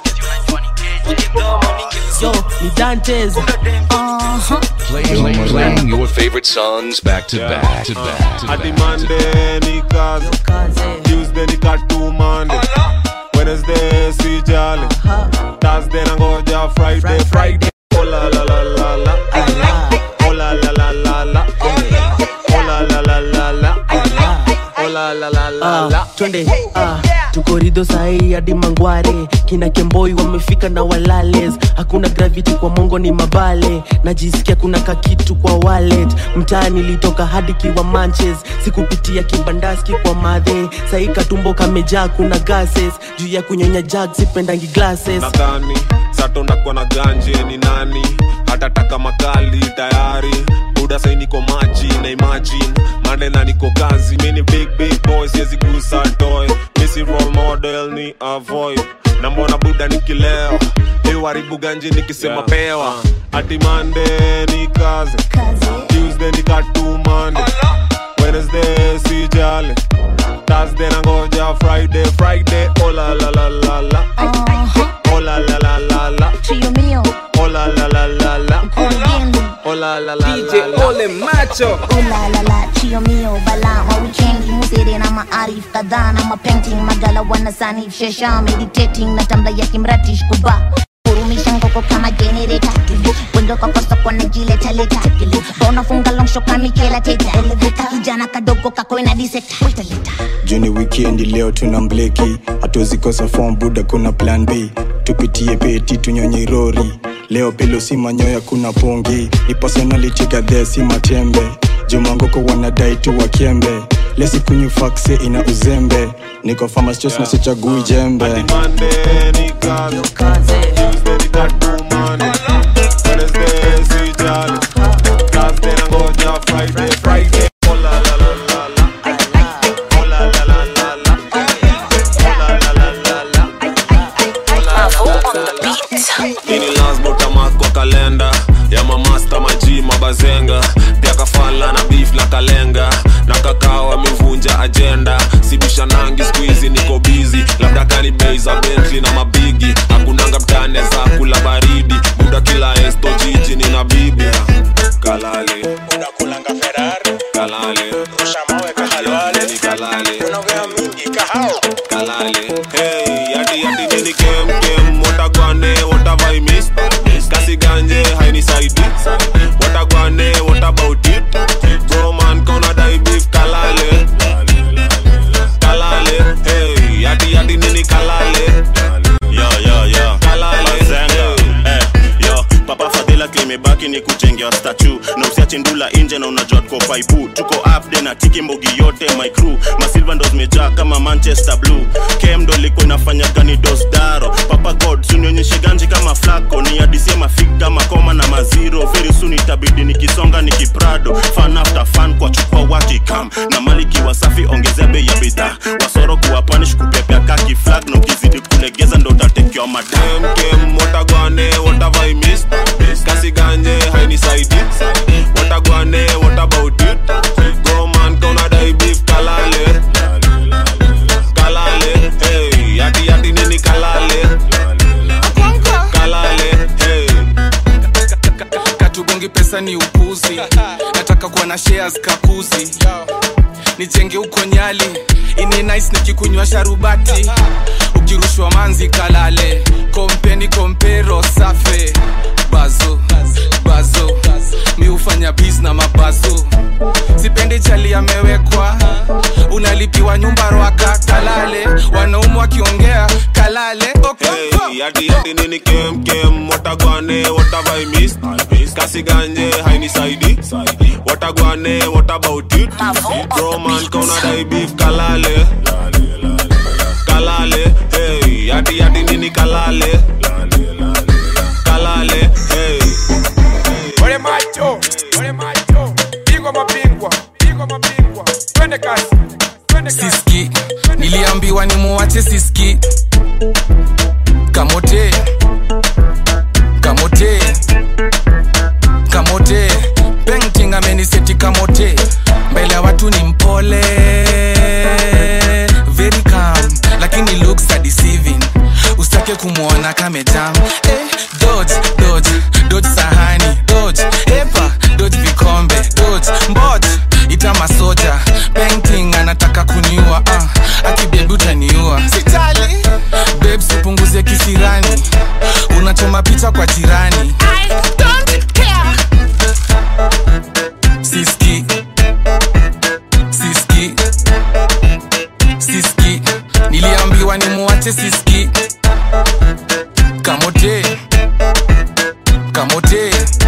Yo, ni Dantes. Uh-huh. Playing, playing your favorite songs back to back to back to hadi back. Monday ni kazi Tuesday ni katumande Wednesday si jali Thursday nangoja Friday Friday oh la la la la la oh la la la la la oh la la la la la oh la la la la la Ah, twende ah, tuko rido sahii hadi mangware kina kemboi wamefika na walales hakuna gravity kwa mongo ni mabale najisikia kuna kakitu kwa wallet mtaa nilitoka hadi kiwa manches sikupitia kibandaski kwa madhe sahii katumbo kamejaa kuna gases juu ya kunyonya jag sipendangi glasses nadhani sato ndakuwa na ganje ni nani hatataka makali tayari buda sai niko maji na imagine mande na niko kazi mini big big boy siwezi gusa toy misi role model ni avoid na mbona buda nikileo iwaribu ganje nikisema pewa hati mande ni kazi tuesday ni katumande wednesday si jale thursday nangoja friday friday oh la la la la la oh la la la la la Trio mio, oh la la la la la Kurugenzi. oh la la la DJ la la Ole macho Oh la la la, chio mio bala mawikendi musere na maarif kadhaa na mapainting magala wanasanif shesha meditating na tambla ya kimratish kuba kurumisha ngoko kama generator wendo kwa kosa kwa najiletaleta bonafunga longsho kamikela teta kijana kadogo kakoina diseta juni wikendi leo tuna mbleki hatuwezi kosa form buda kuna plan b tupitie peti tunyonye rori leo pilo si manyoya kuna pongi ni personality gadhe si matembe jumangoko wanadai tu wakembe lesikunywa fakse ina uzembe niko famastos na sichagui jembe Monday ni kazi Tuesday ni katumande Wednesday si jale Thursday nangoja Friday Friday oh la la la la la oh la la la la la oh la la la la la ini lazima utamark kwa kalenda ya mamasta maji mabazenga pia kafala na beef na kalenga na kakao amevunja ajenda sibisha nangi skuizi niko bizi labda kani bei za bentli na mabigi hakunanga mtane za kula baridi muda kila esto jiji nina bibi kalale unakulanga ferari kalale rushamawe kahalwale ni kalale unaongea mingi kahao kalale hey yadi yadi nini kem kem watagwane what have I missed kasi ganje hainisaidi watagwane what about it bro man kona dai beef kalale kalale hey yadi yadi nini kalale yo yo yo Kalale, Bazenga. Eh, yo papa fadhila klimebaki ni kujengea statu na usiache ndula kula inje na unajua tuko faipu tuko upde na tiki mbogi yote my crew masilva ndo zimejaa kama manchester blue kem ndo ilikuwa inafanya gani dosdaro papa god sunionyeshe ganji kama flako ni adisie mafik kama koma na maziro very soon itabidi nikisonga nikiprado fan after fan kwa chukua wakikam na maliki wasafi ongezea bei ya bidhaa wasoro kuwapanish kupepea kaki flag na ukizidi kulegeza ndo utatekewa madam kem watagwane watavaimis kasi ganje hainisaidi watagwane what about it goman kaunadai beef kalale kalale hey yati yati nini kalale kalale hey katugongi pesa ni upuzi nataka kuwa na shares kakuzi nijenge huko nyali ini nice nikikunywa sharubati ukirushwa manzi kalale kompeni kompero safe bazo bazo mi hufanya bis na mabazo sipendi chali amewekwa unalipiwa nyumba rwaka kalale wanaumu wakiongea kalale okoko Hey, yati yati nini kem kem watagwane watavaimis kasi ganje hainisaidi watagwane what about it roman kaunadai beef kalale kalale hey yati yati nini kalale kalale hey Ole macho, ole macho, bingwa mabingwa, bingwa mabingwa, twende kasi, twende kasi. siski niliambiwa ni muwache siski kamote kamote kamote painting ameniseti kamote mbele ya watu ni mpole very calm lakini looks are deceiving usitake kumwona kamejam eh, dodge dodge dodge sahani dodge epa dodge vikombe dodge mbot ita masoja painting anataka kuniua uh, akibebi utaniua sitali babes upunguze kisirani unachoma picha kwa jirani I don't care. siski siski siski niliambiwa ni muwache siski kamote kamote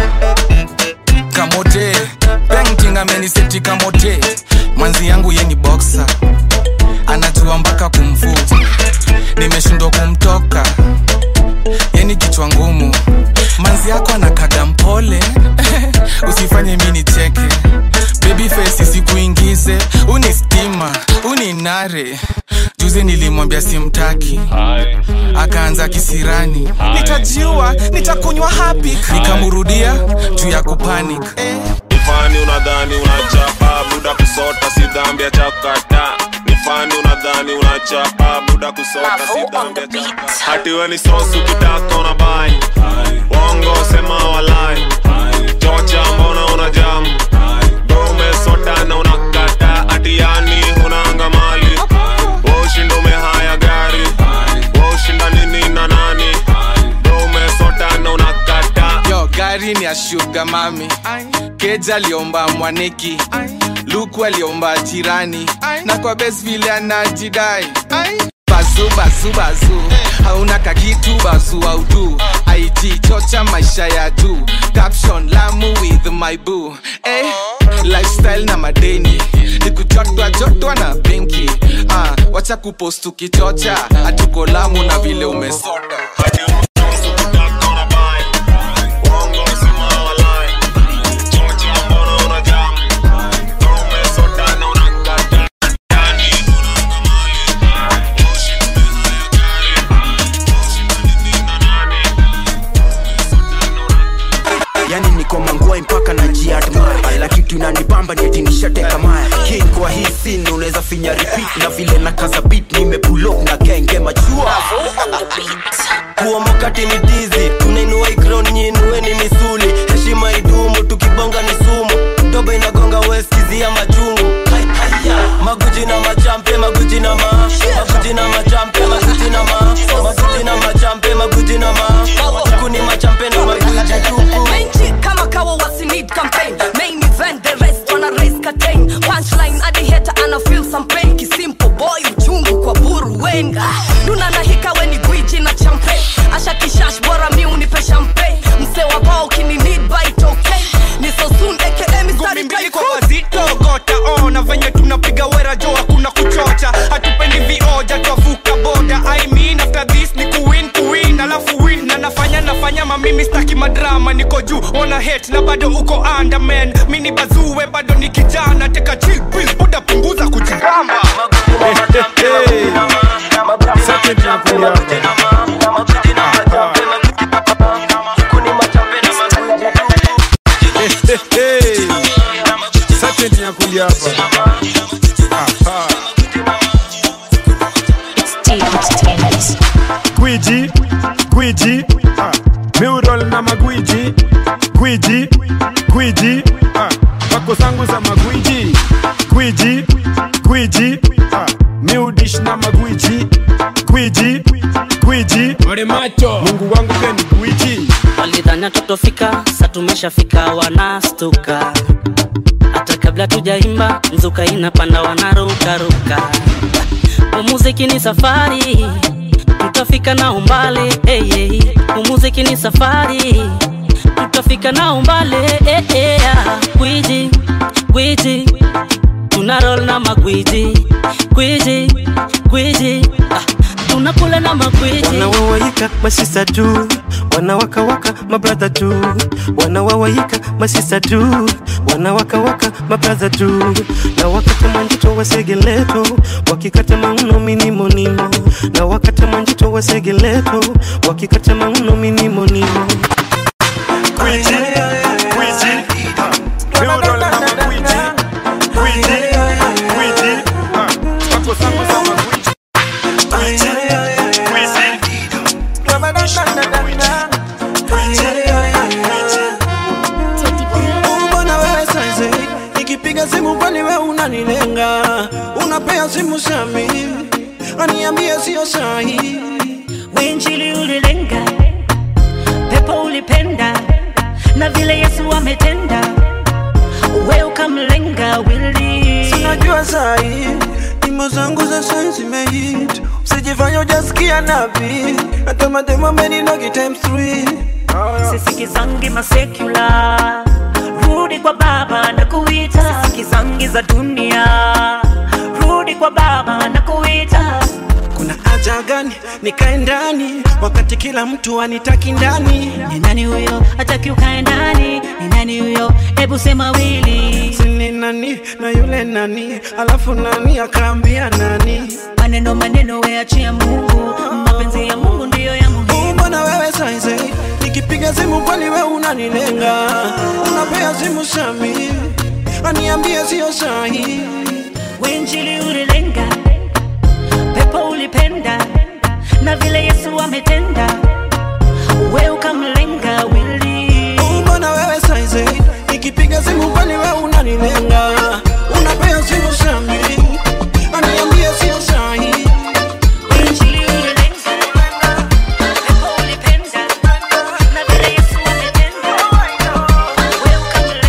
kamote painting ameniseti kamote manzi yangu ye ni boxer anajua mpaka kumfu nimeshindwa kumtoka yeni kichwa ngumu manzi yako anakaga mpole usifanye mi nicheke baby face isikuingize uni stima uni nare juzi nilimwambia simtaki akaanza kisirani nitajiua nitakunywa hapi nikamrudia juu ya kupanic nifani unadhani unachapa buda kusota si dhambi ya chakata nifani unadhani unachapa buda kusota si dhambi ya chakata hati we ni sosu kitaka una bai wongo sema walai chocha mbona una jamu dome sota na unakata hati yani unaanga mali ushinda umehaya gari ushinda nini na nani dome sota na unakata yo gari ni ya shuga mami keja aliomba mwaneki luku aliomba jirani na kwa bes vile anajidai bazu bazu bazu hauna kakitu bazu audu it chocha maisha ya juu caption lamu with my boo eh, lifestyle na madeni nikujotwa jotwa na benki ah, wacha kupost ukichocha hatuko lamu na vile umesota yani niko mangwai mpaka na jiadmaya ila kitu inanibamba ni eti nishateka maya king kwa hii scene unaweza finya repeat na vile na kaza beat nimepulok na genge machua kuomokati ni dizi tunainua ikron nyinueni misuli heshima idumu tukibonga ni sumu doba inagonga weskizia machungu maguji na machampe maguji na ma maguji na machampe maguji na ma maguji na machampe maguji na ma huku ni machampe na maguji tupu Menchi kama kawa wasi need campaign Main event the rest wanna raise curtain Punchline adi hater ana feel some pain Kisimple boy uchungu kwa buru wenga Duna na hika weni gwiji na champe Asha kishash bora mi unipe champagne Mse wa bao kini need bite okay Ni so soon aka Mr. hate na bado uko underman mini bazue bado ni kijana teka chill pill buda punguza kujigamba Sati ya kulia hapa. Aha. Gwiji, gwiji, ah. Mural na magwiji, gwiji, gwiji, ah. Pako zangu za magwiji, gwiji, gwiji, ah. Miudish na magwiji, gwiji, gwiji. Mungu wangu pia ni gwiji. walidhania tutofika sa tumeshafika wanastuka hata kabla tujaimba mzuka inapanda wanarukaruka umuziki ni safari tutafika na umbali hey, hey. umuziki ni safari tutafika na umbali hey, hey, ah. gwiji gwiji tuna roll na magwiji gwiji gwiji ah. tunakula na magwiji wanawawaika masisa tu wanawakawaka mabradha tu wanawawaika masisa tu wanawakawaka mabradha tu na wakata manjito wasegeleto wakikata mauno minimonimo na wakata manjito wasegeleto wakikata mauno minimonimo Gwiji, gwiji, Mural na magwiji, gwiji, gwiji, ah. Pako zangu za magwiji, gwiji, gwiji. mbona wewe saizi nikipiga simu kwani we unanilenga unapea simu sami aniambie sio sahi Injili ulilenga, pepo ulipenda, na vile Yesu ametenda, we ukamlenga wili. sinajua sahi nyimbo zangu za sai zimehit usijifanya ujasikia nabi hata mademo ameninogi times three sisikizangi masekula rudi kwa baba na kuita sisikizangi za dunia rudi kwa baba na kuita kuna haja gani nikae ndani wakati kila mtu anitaki ndani ni nani huyo hataki ukae ndani ni nani huyo hebu sema wili sini nani na yule nani alafu nani akaambia nani maneno maneno weachia mungu mapenzi ya mungu ndiyo ya muhimu mbona wewe saize nikipiga simu kwani we unanilenga unapea simu sami aniambie sio sahi winjili ulilenga pepo ulipenda na vile yesu ametenda we ukamlenga wili mbona wewe saize nikipiga simu kwani we unanilenga unapea simu sami aniambie sio sahi Winjili ulilenga, pepo ulipenda, na vile Yesu ametenda, we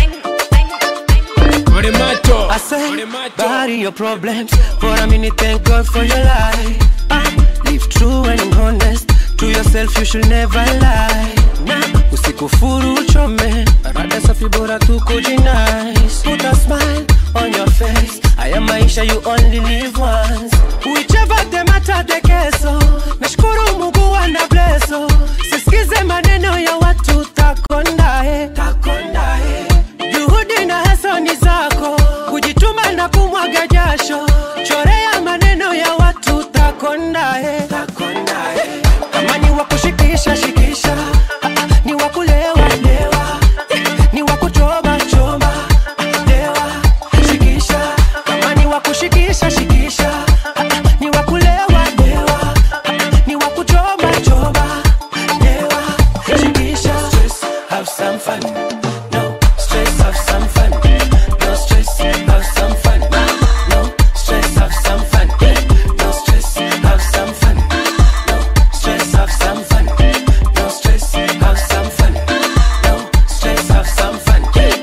I say, bury your problems for a minute. Thank God for your life. Ah, live true and honest to yourself. You should never lie. Nah, usikufuru uchome, rada safi bora tu kujinice. Put a smile on your face. Haya maisha you only live once. Whichever the matter the keso. Nashukuru Mungu ana blesso. Sisikize maneno ya watu takondae. Takondae. Juhudi na hasa ni zako, kujituma na kumwaga jasho, chorea maneno ya watu takondae. Kama ni wa kushikisha shikisha, Ah, ah, ni wa kulewa lewa, ni wa kuchoma choma, lewa shikisha. Kama ni wa kushikisha shikisha, Ah, ah, ni wa kulewa lewa, Ah, ah, ni wa kuchoma choma, lewa shikisha. Stress, have some fun. No stress, have some fun. No stress, have some fun. No stress, have some fun. No stress, have some fun. No stress, have some fun. No stress, have some fun. No stress, have some fun.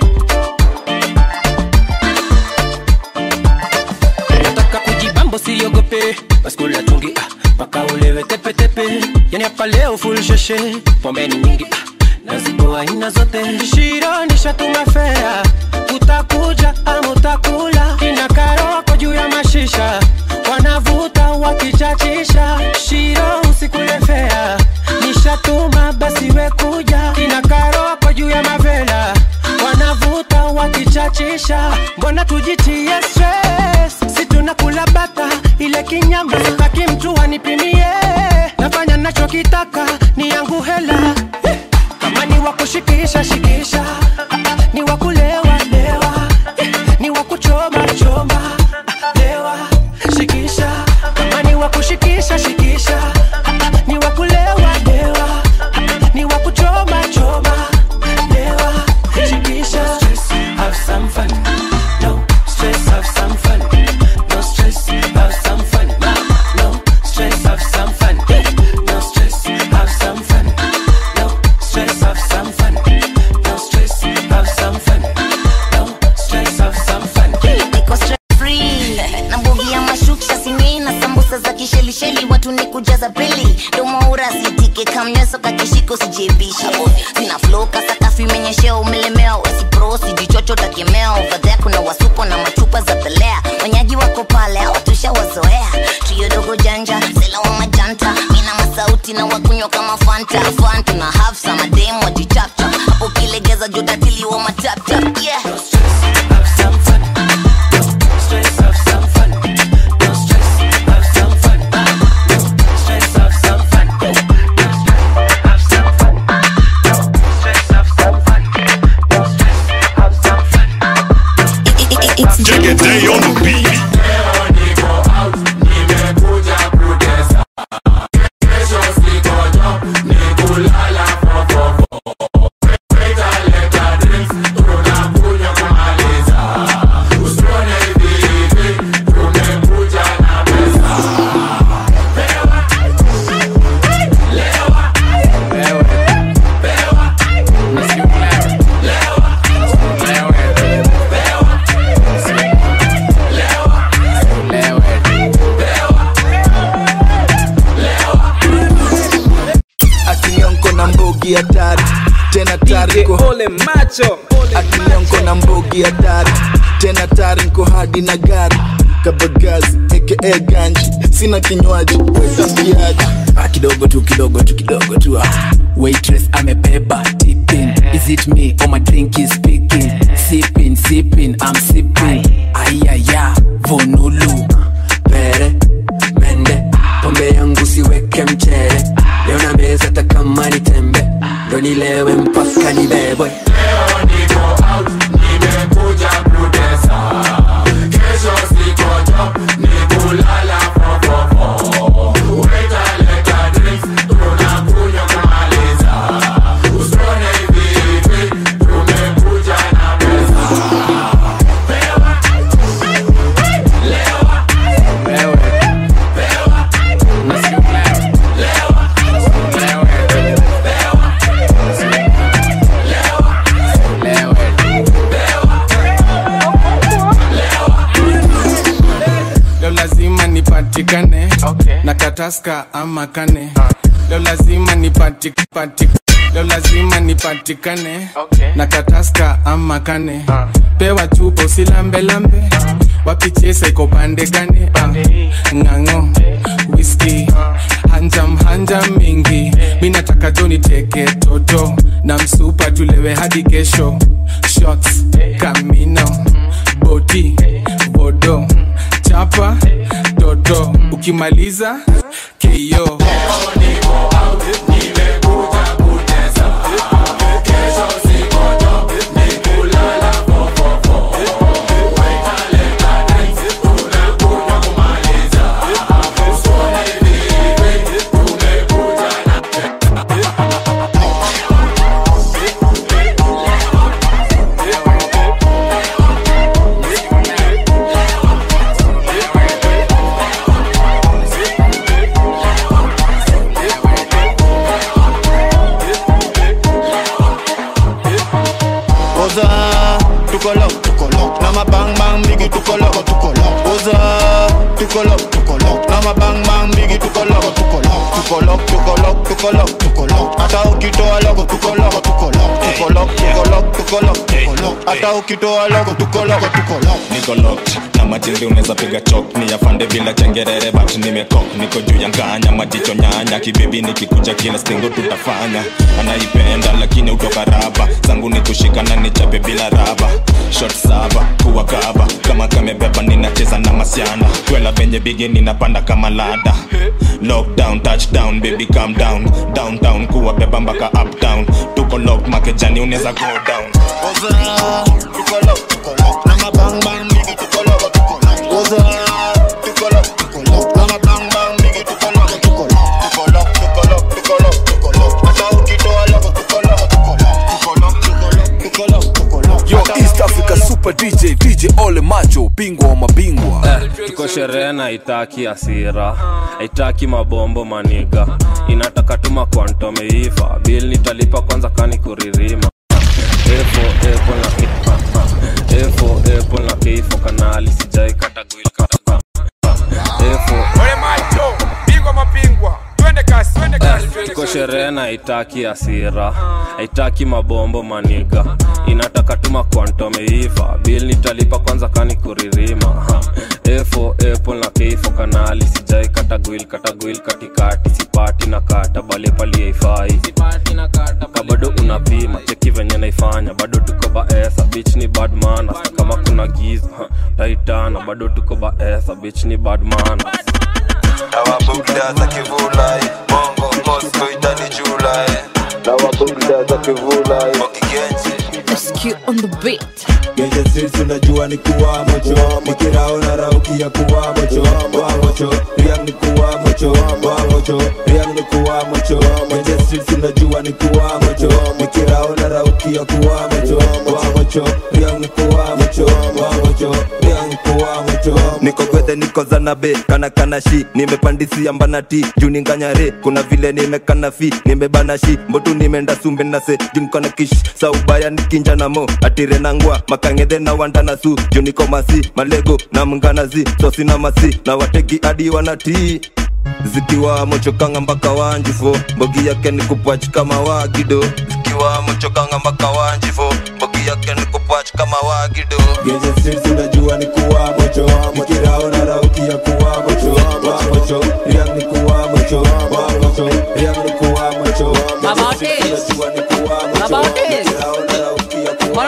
Nataka kujibambo siogope, baskula tungi ah, mpaka ulewe tepetepe. Yani hapa leo full sheshe, pombe ni nyingi ah, nazitoa aina zote. Shiro nishatuma fea, utakuja ama utakula. Kina karoko juu ya mashisha, wanavuta wakichachisha. Shiro usikule fea, nishatuma basi we kuja. Kina karoko juu ya mavela, ukitaka ni yangu hela kama ni wakushikisha shikisha ni wakulewa lewa ni wakuchoma choma lewa shikisha kama ni wakushikisha shikisha ni wakulewa lewa ni wakuchoma choma lewa shikisha have some fun no stress have some fun no stress have some fun no stress have some fun no stress have some fun no stress have some fun no stress have some fun no stress have some fun niko stress free na mbogi ya mashuksha sini na sambusa za kishelisheli watu ni kujaza pili domoura sitike kamnyeso kakishiko sijebishe zina flow kasakafu imenyeshea umelemewa wasipro sijichocho takemea ovadhea kuna wasupo na machupa za pelea wanyaji wako pale awatusha wazoea trio dogo janja sela wa majanta mina masauti na wakunywa kama fanta fanta na hafsa mademu wajichapcha hapo kilegeza jodatili wa mataptap yeah stress have some fun no stress have some fun no stress have some fun have some fun no stress have some fun no stress have some fun Take a day on the beat. akinionko na mbogi hatari tena tari ole macho akinionko na mbogi hatari tena tari nko hadi na gari kabagazi aka ganji sina kinywaji wetambiaji Ah, kidogo tu kidogo tu kidogo tu ah. waitress amebeba tipping is it me or my drink is speaking sipping sipping i'm sipping ayaya vonulu pere mende pombe yangu siweke mchere leo na meza hata kama ni tembe ndo nilewe mpaka nibebwe leo lazima nipatikane okay. na kataska ama kane leo lazima nipati, pati, leo lazima nipatikane okay. na kataska ama kane pewa chupo silambelambe wapichesa iko pande gane uh, ng'ang'o whisky hanjam hanjam mingi mi nataka jo niteke toto na msupa tulewe hadi kesho shots kamino boti bodo chapa toto ukimaliza keyo Oza, tukolo, tukolo. Na ma bang bang bigi tukolo, tukolo. Oza, tukolo, tukolo. Na ma bang bang bigi tukolo, tukolo. Tukolo, tukolo, tukolo, tukolo. Hata ukitoa logo tukolo, tukolo. Tukolo, tukolo, tukolo, tukolo. Hata ukitoa logo tukolo, tukolo. niko locked na matiri unaweza piga chok ni yafande bila chengerere but nimekok niko juu ya nganya majicho nyanya kibibi nikikuja kila stingo tutafanya anaipenda lakini utoka raba zangu ni kushika na nichape bila raba shot saba kuwa kaba kama kamebeba ninacheza na masiana twela venye bigi ninapanda kama lada lockdown touchdown baby calm down downtown kuwabeba mpaka uptown tuko lock makejani unaweza go down Yo, East Africa Super DJ, DJ Ole Macho, bingwa wa mabingwa. tuko sherehe na itaki asira haitaki mabombo maniga inataka tuma kwantomeiva bil nitalipa kwanza kani kuririma efo epo na ki- efo epo na keifo kanali sijai katagwil kata efo Ole macho, bingwa mapingwa. Twende kasi, twende kasi, twende tuko kasi. sherehe na haitaki hasira haitaki mabombo maniga inataka tuma kwantomeiva bil nitalipa kwanza kani kuririma Ha. efo epo na keifo kanali sijai katagwil katagwil katikati sipati na kata bale paliaifai ka bado unapima cheki venye naifanya bado tuko baesa bich ni badmana kama kuna giza ha, taitana bado tuko baesa bich ni badmana nawabugda za kivulai bongo mosco itani julai nawabugda za kivulai mokigenji SQ on the beat. Genje streets unajua ni kuwa mocho Mikirao na rauki ya kuwa mocho Wa mocho, riang ni kuwa mocho Wa mocho, riang ni kuwa mocho Genje streets unajua ni kuwa mocho Mikirao na rauki ya kuwa mocho Wa mocho, riang ni kuwa mocho Wa mocho, riang ni kuwa mocho niko gwethe niko zanabe kana kana shi nimepandisia mbanati juu ninganyare kuna vile nimekana fi nimebana shi mbotu nimeenda sumbe nase jumkana kish saubaya nikinja namo atire nangwa makangedhe na wandana su juu niko masi malego na mnganazi sosi na masi na wateki hadi wanatii zikiwa mochokanga mpaka wanjifo mbogi yake ni kupach kama wagido zikiwa mochokanga mpaka wanjifo mbogi yake ni kupach kama wagido Genje streets unajua ni kuwa mocho Mikirao na rauki ya kuwa mocho Wa mocho, riang ni kuwa mocho Wa mocho, riang ni kuwa mocho Genje streets unajua ni kuwa mocho Mikirao na rauki ya kuwa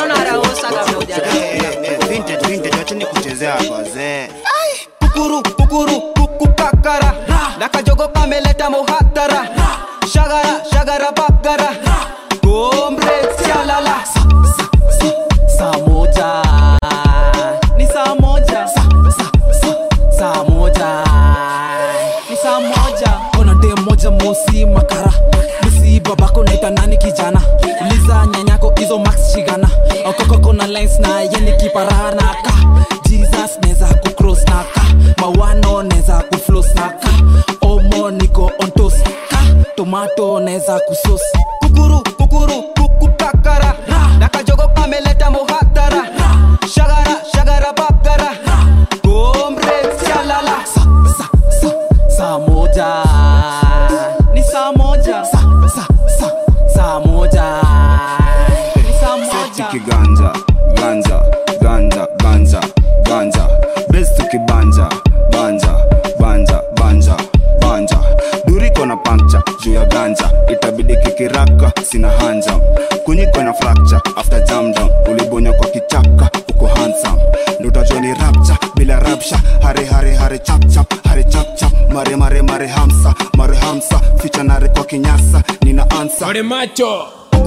Vintage, vintage, wacheni kuchezea hapa wazee. kukuru kukuru kukukakara nakajogo kameleta muhatara shagara shagara bagara gombre sialala saa moja ni saa moja saa moja ni saa moja kona dem moja mosi makara misi babako naita nani kijana uliza nyanyako hizo max shigana okoko kona lines na yeni kiparana ka jesus neza kucross na ka mawano neza kuflos na ka omo niko ontos ka tomato neza kusos kukuru kukuru kukukakara nakajogo kameleta muhatara shagara shagara bagara gombre sialala saa moja ni saa moja saa moja ni saa moja tukiganja ganja ganja ganja ganja bes tukibanja banja banja banja banja duriko na pancha juu ya ganja itabidi kikiraka sina hanja kunyiko na fracture after jam down ulibonya kwa kichaka uko handsome ndotajua ni rapcha bila rapsha hare hare hare chap chap hare chap chap mare mare mare hamsa mare hamsa ficha nare kwa kinyasa nina ansa Ole macho.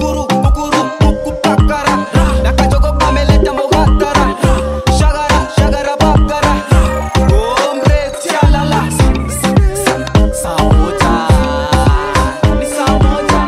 kukakara nakajogo kameleta muhatara shagara shagara bagara gombre sialala saa moja ni saa moja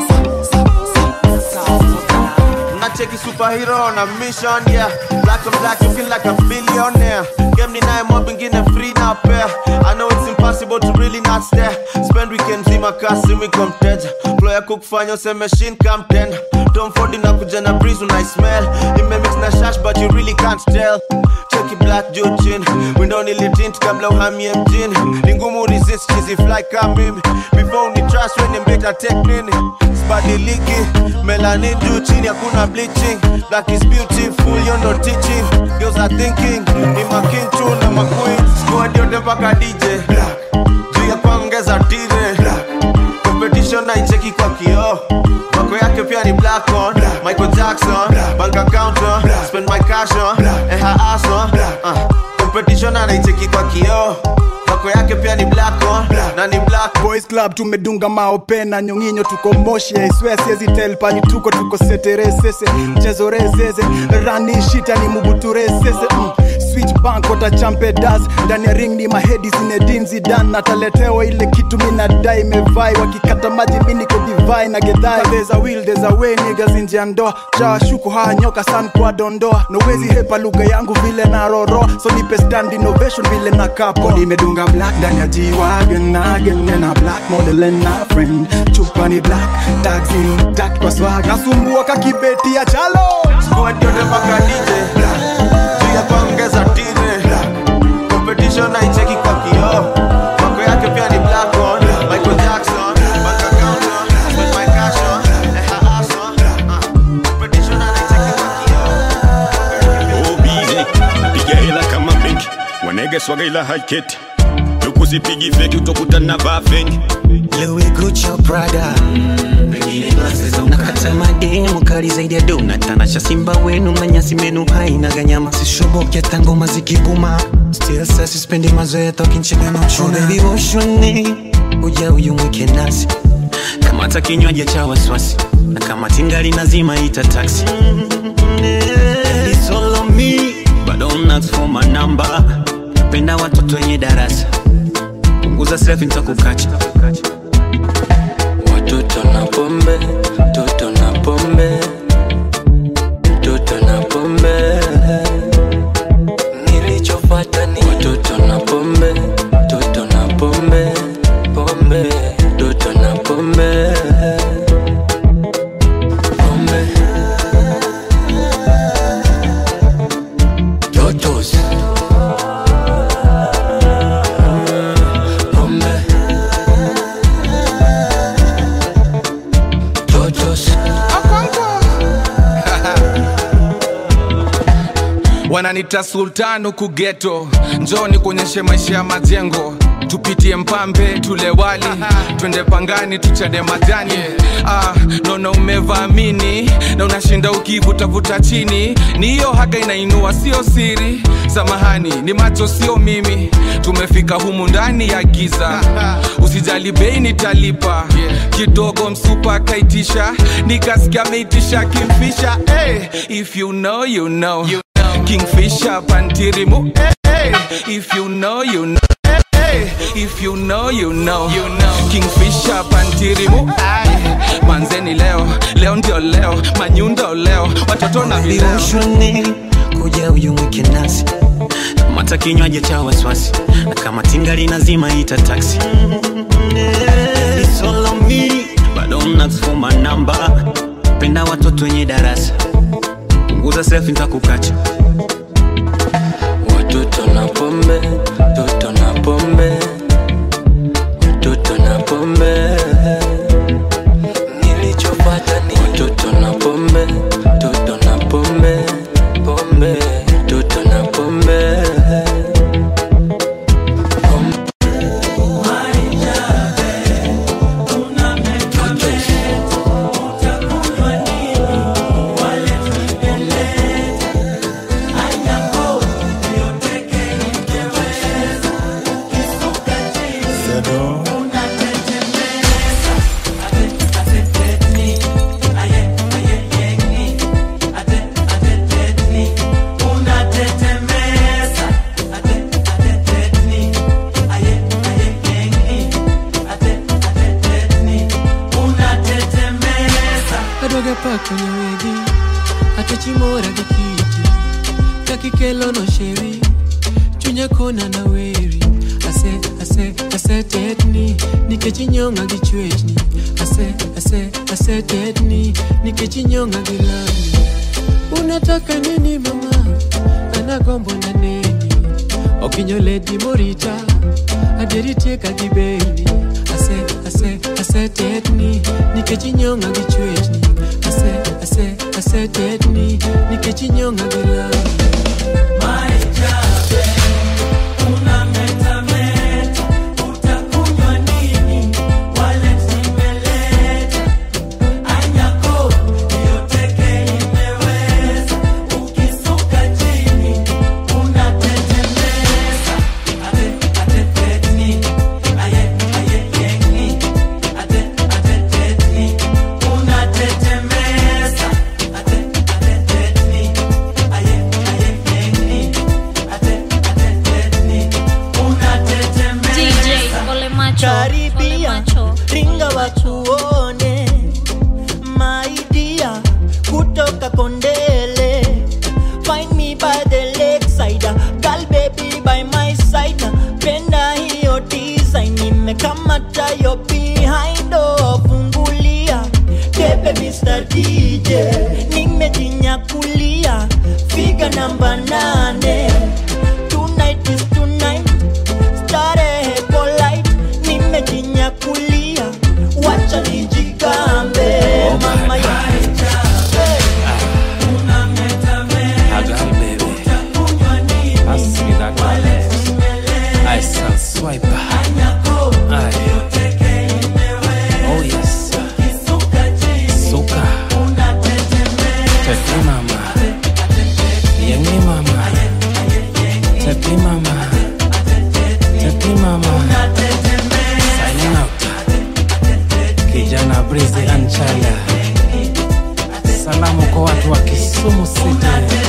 Nacheki superhero on a mission, yeah. Black on black, looking like a billionaire. Game ni naye mob ingine free na pair. I know it's impossible to really not stare. Spend weekends in my kasi we come mteja. Ploya kukufanya use machine come tender. Tom Ford inakuja na breeze when I smell. Imemix na shash but you really can't tell. Cheki black juu chini. Window nilitint kabla uhamie mjini. Ni ngumu resist cheesy fly kama mimi. Before ni trust when mbeta take nini. Sibadiliki, melanin juu chini hakuna bleaching. Black is beautiful, you're not teaching. Girls are thinking, ni making tu na maqueen. Squad yote mpaka DJ. Juu ya kuongeza tire. Competition naicheki kwa kioo. Mako yake pia ni black on. Michael Jackson, bank account on. Spend my cash on. And her ass on. Uh, competition anaicheki kwa kioo. Mako vako yake pia ni black on na ni black boys club tumedunga maopena nyonginyo tuko moshi aiswea siezi tel pani tuko tuko seteresese mchezo rezeze rani shita ni mubuturesese mm. switch bank ota champe das ndani ya ring ni mahedi zinedin zidan nataletewa ile kitu minadai mevai wakikata maji miniko divai na gedhai there's a will there's a way niggas nje ya ndoa jawashuku haya nyoka san kwa dondoa nowezi hepa lugha yangu vile na roro so nipe stand innovation vile na kapo nimedunga black ndani ya jiwagen again na black model and na friend chupa ni black taxi tak kwa swag nasumbua kakibeti ya chalo squad yote mpaka DJ juu ya kuongeza tire competition haicheki kwa kioo vako yake pia ni black on Michael Jackson bank account on spend my cash on eh, ha, ass on uh, competition haicheki kwa obize piga hela kama benki wanege swaga ila haiketi tukuzipigi feki utokutana vafengi Louis Gucci Prada nakata mademu kali zaidi ya dona tanasha simba wenu manyasi menu haina ganyama sishoboke tangoma zikibuma still sa sispendi mazoea tokinchega na uchuna baby woshoni uja uyumwike nasi kamata kinywaji cha waswasi na kama tingali nazima ita taxi It's all on me but don't ask for my number penda watoto wenye darasa punguza selfie nitakukacha Watoto na pombe, toto na pombe, toto na pombe. Nilichopata ni watoto na pombe, toto na pombe, pombe, toto na pombe. Pombe. Totos. Pombe. Totos. wananita sultan huku geto njoni kuonyeshe maisha ya majengo tupitie mpambe tule wali twende pangani tuchade majani ah, naona umevaamini na unashinda ukivutavuta chini ni hiyo haga inainua sio siri samahani ni macho sio mimi tumefika humu ndani ya giza usijali bei nitalipa kidogo msupa akaitisha nikasikia ameitisha kimfisha hey, if you know you know, you kingfisher pantirimu hey, hey, if you know you know Hey, if you know you know, you know. kingfisher pantirimu Ay, manzeni leo leo ndio leo manyundo leo watoto na vileo viroshoni kuja uyumwike nasi mata kinywaji cha waswasi na kama tingali nazima ita taxi It's all on me, but don't ask for my number penda watoto wenye darasa punguza selfie nitakukacha Watoto na pombe, toto na pombe, toto na pombe. Nilichopata ni watoto na pombe, toto na pombe, pombe, toto na pombe. kadoga pa kwenye wedi atachimora gi kiti kakikelo no sheri chunya kona na weri ase ase ase tetni nikech inyonga gi chwechni ase ase ase tetni nikech inyonga gi lami unataka nini mama anagombo na neni okinyo ledi morita aderitieka gi beni ase ase ase tetni nikech inyonga gi chwechni ase ase ase tetni nikech inyonga gi lami Style. Salamu kwa watu wa Kisumu City.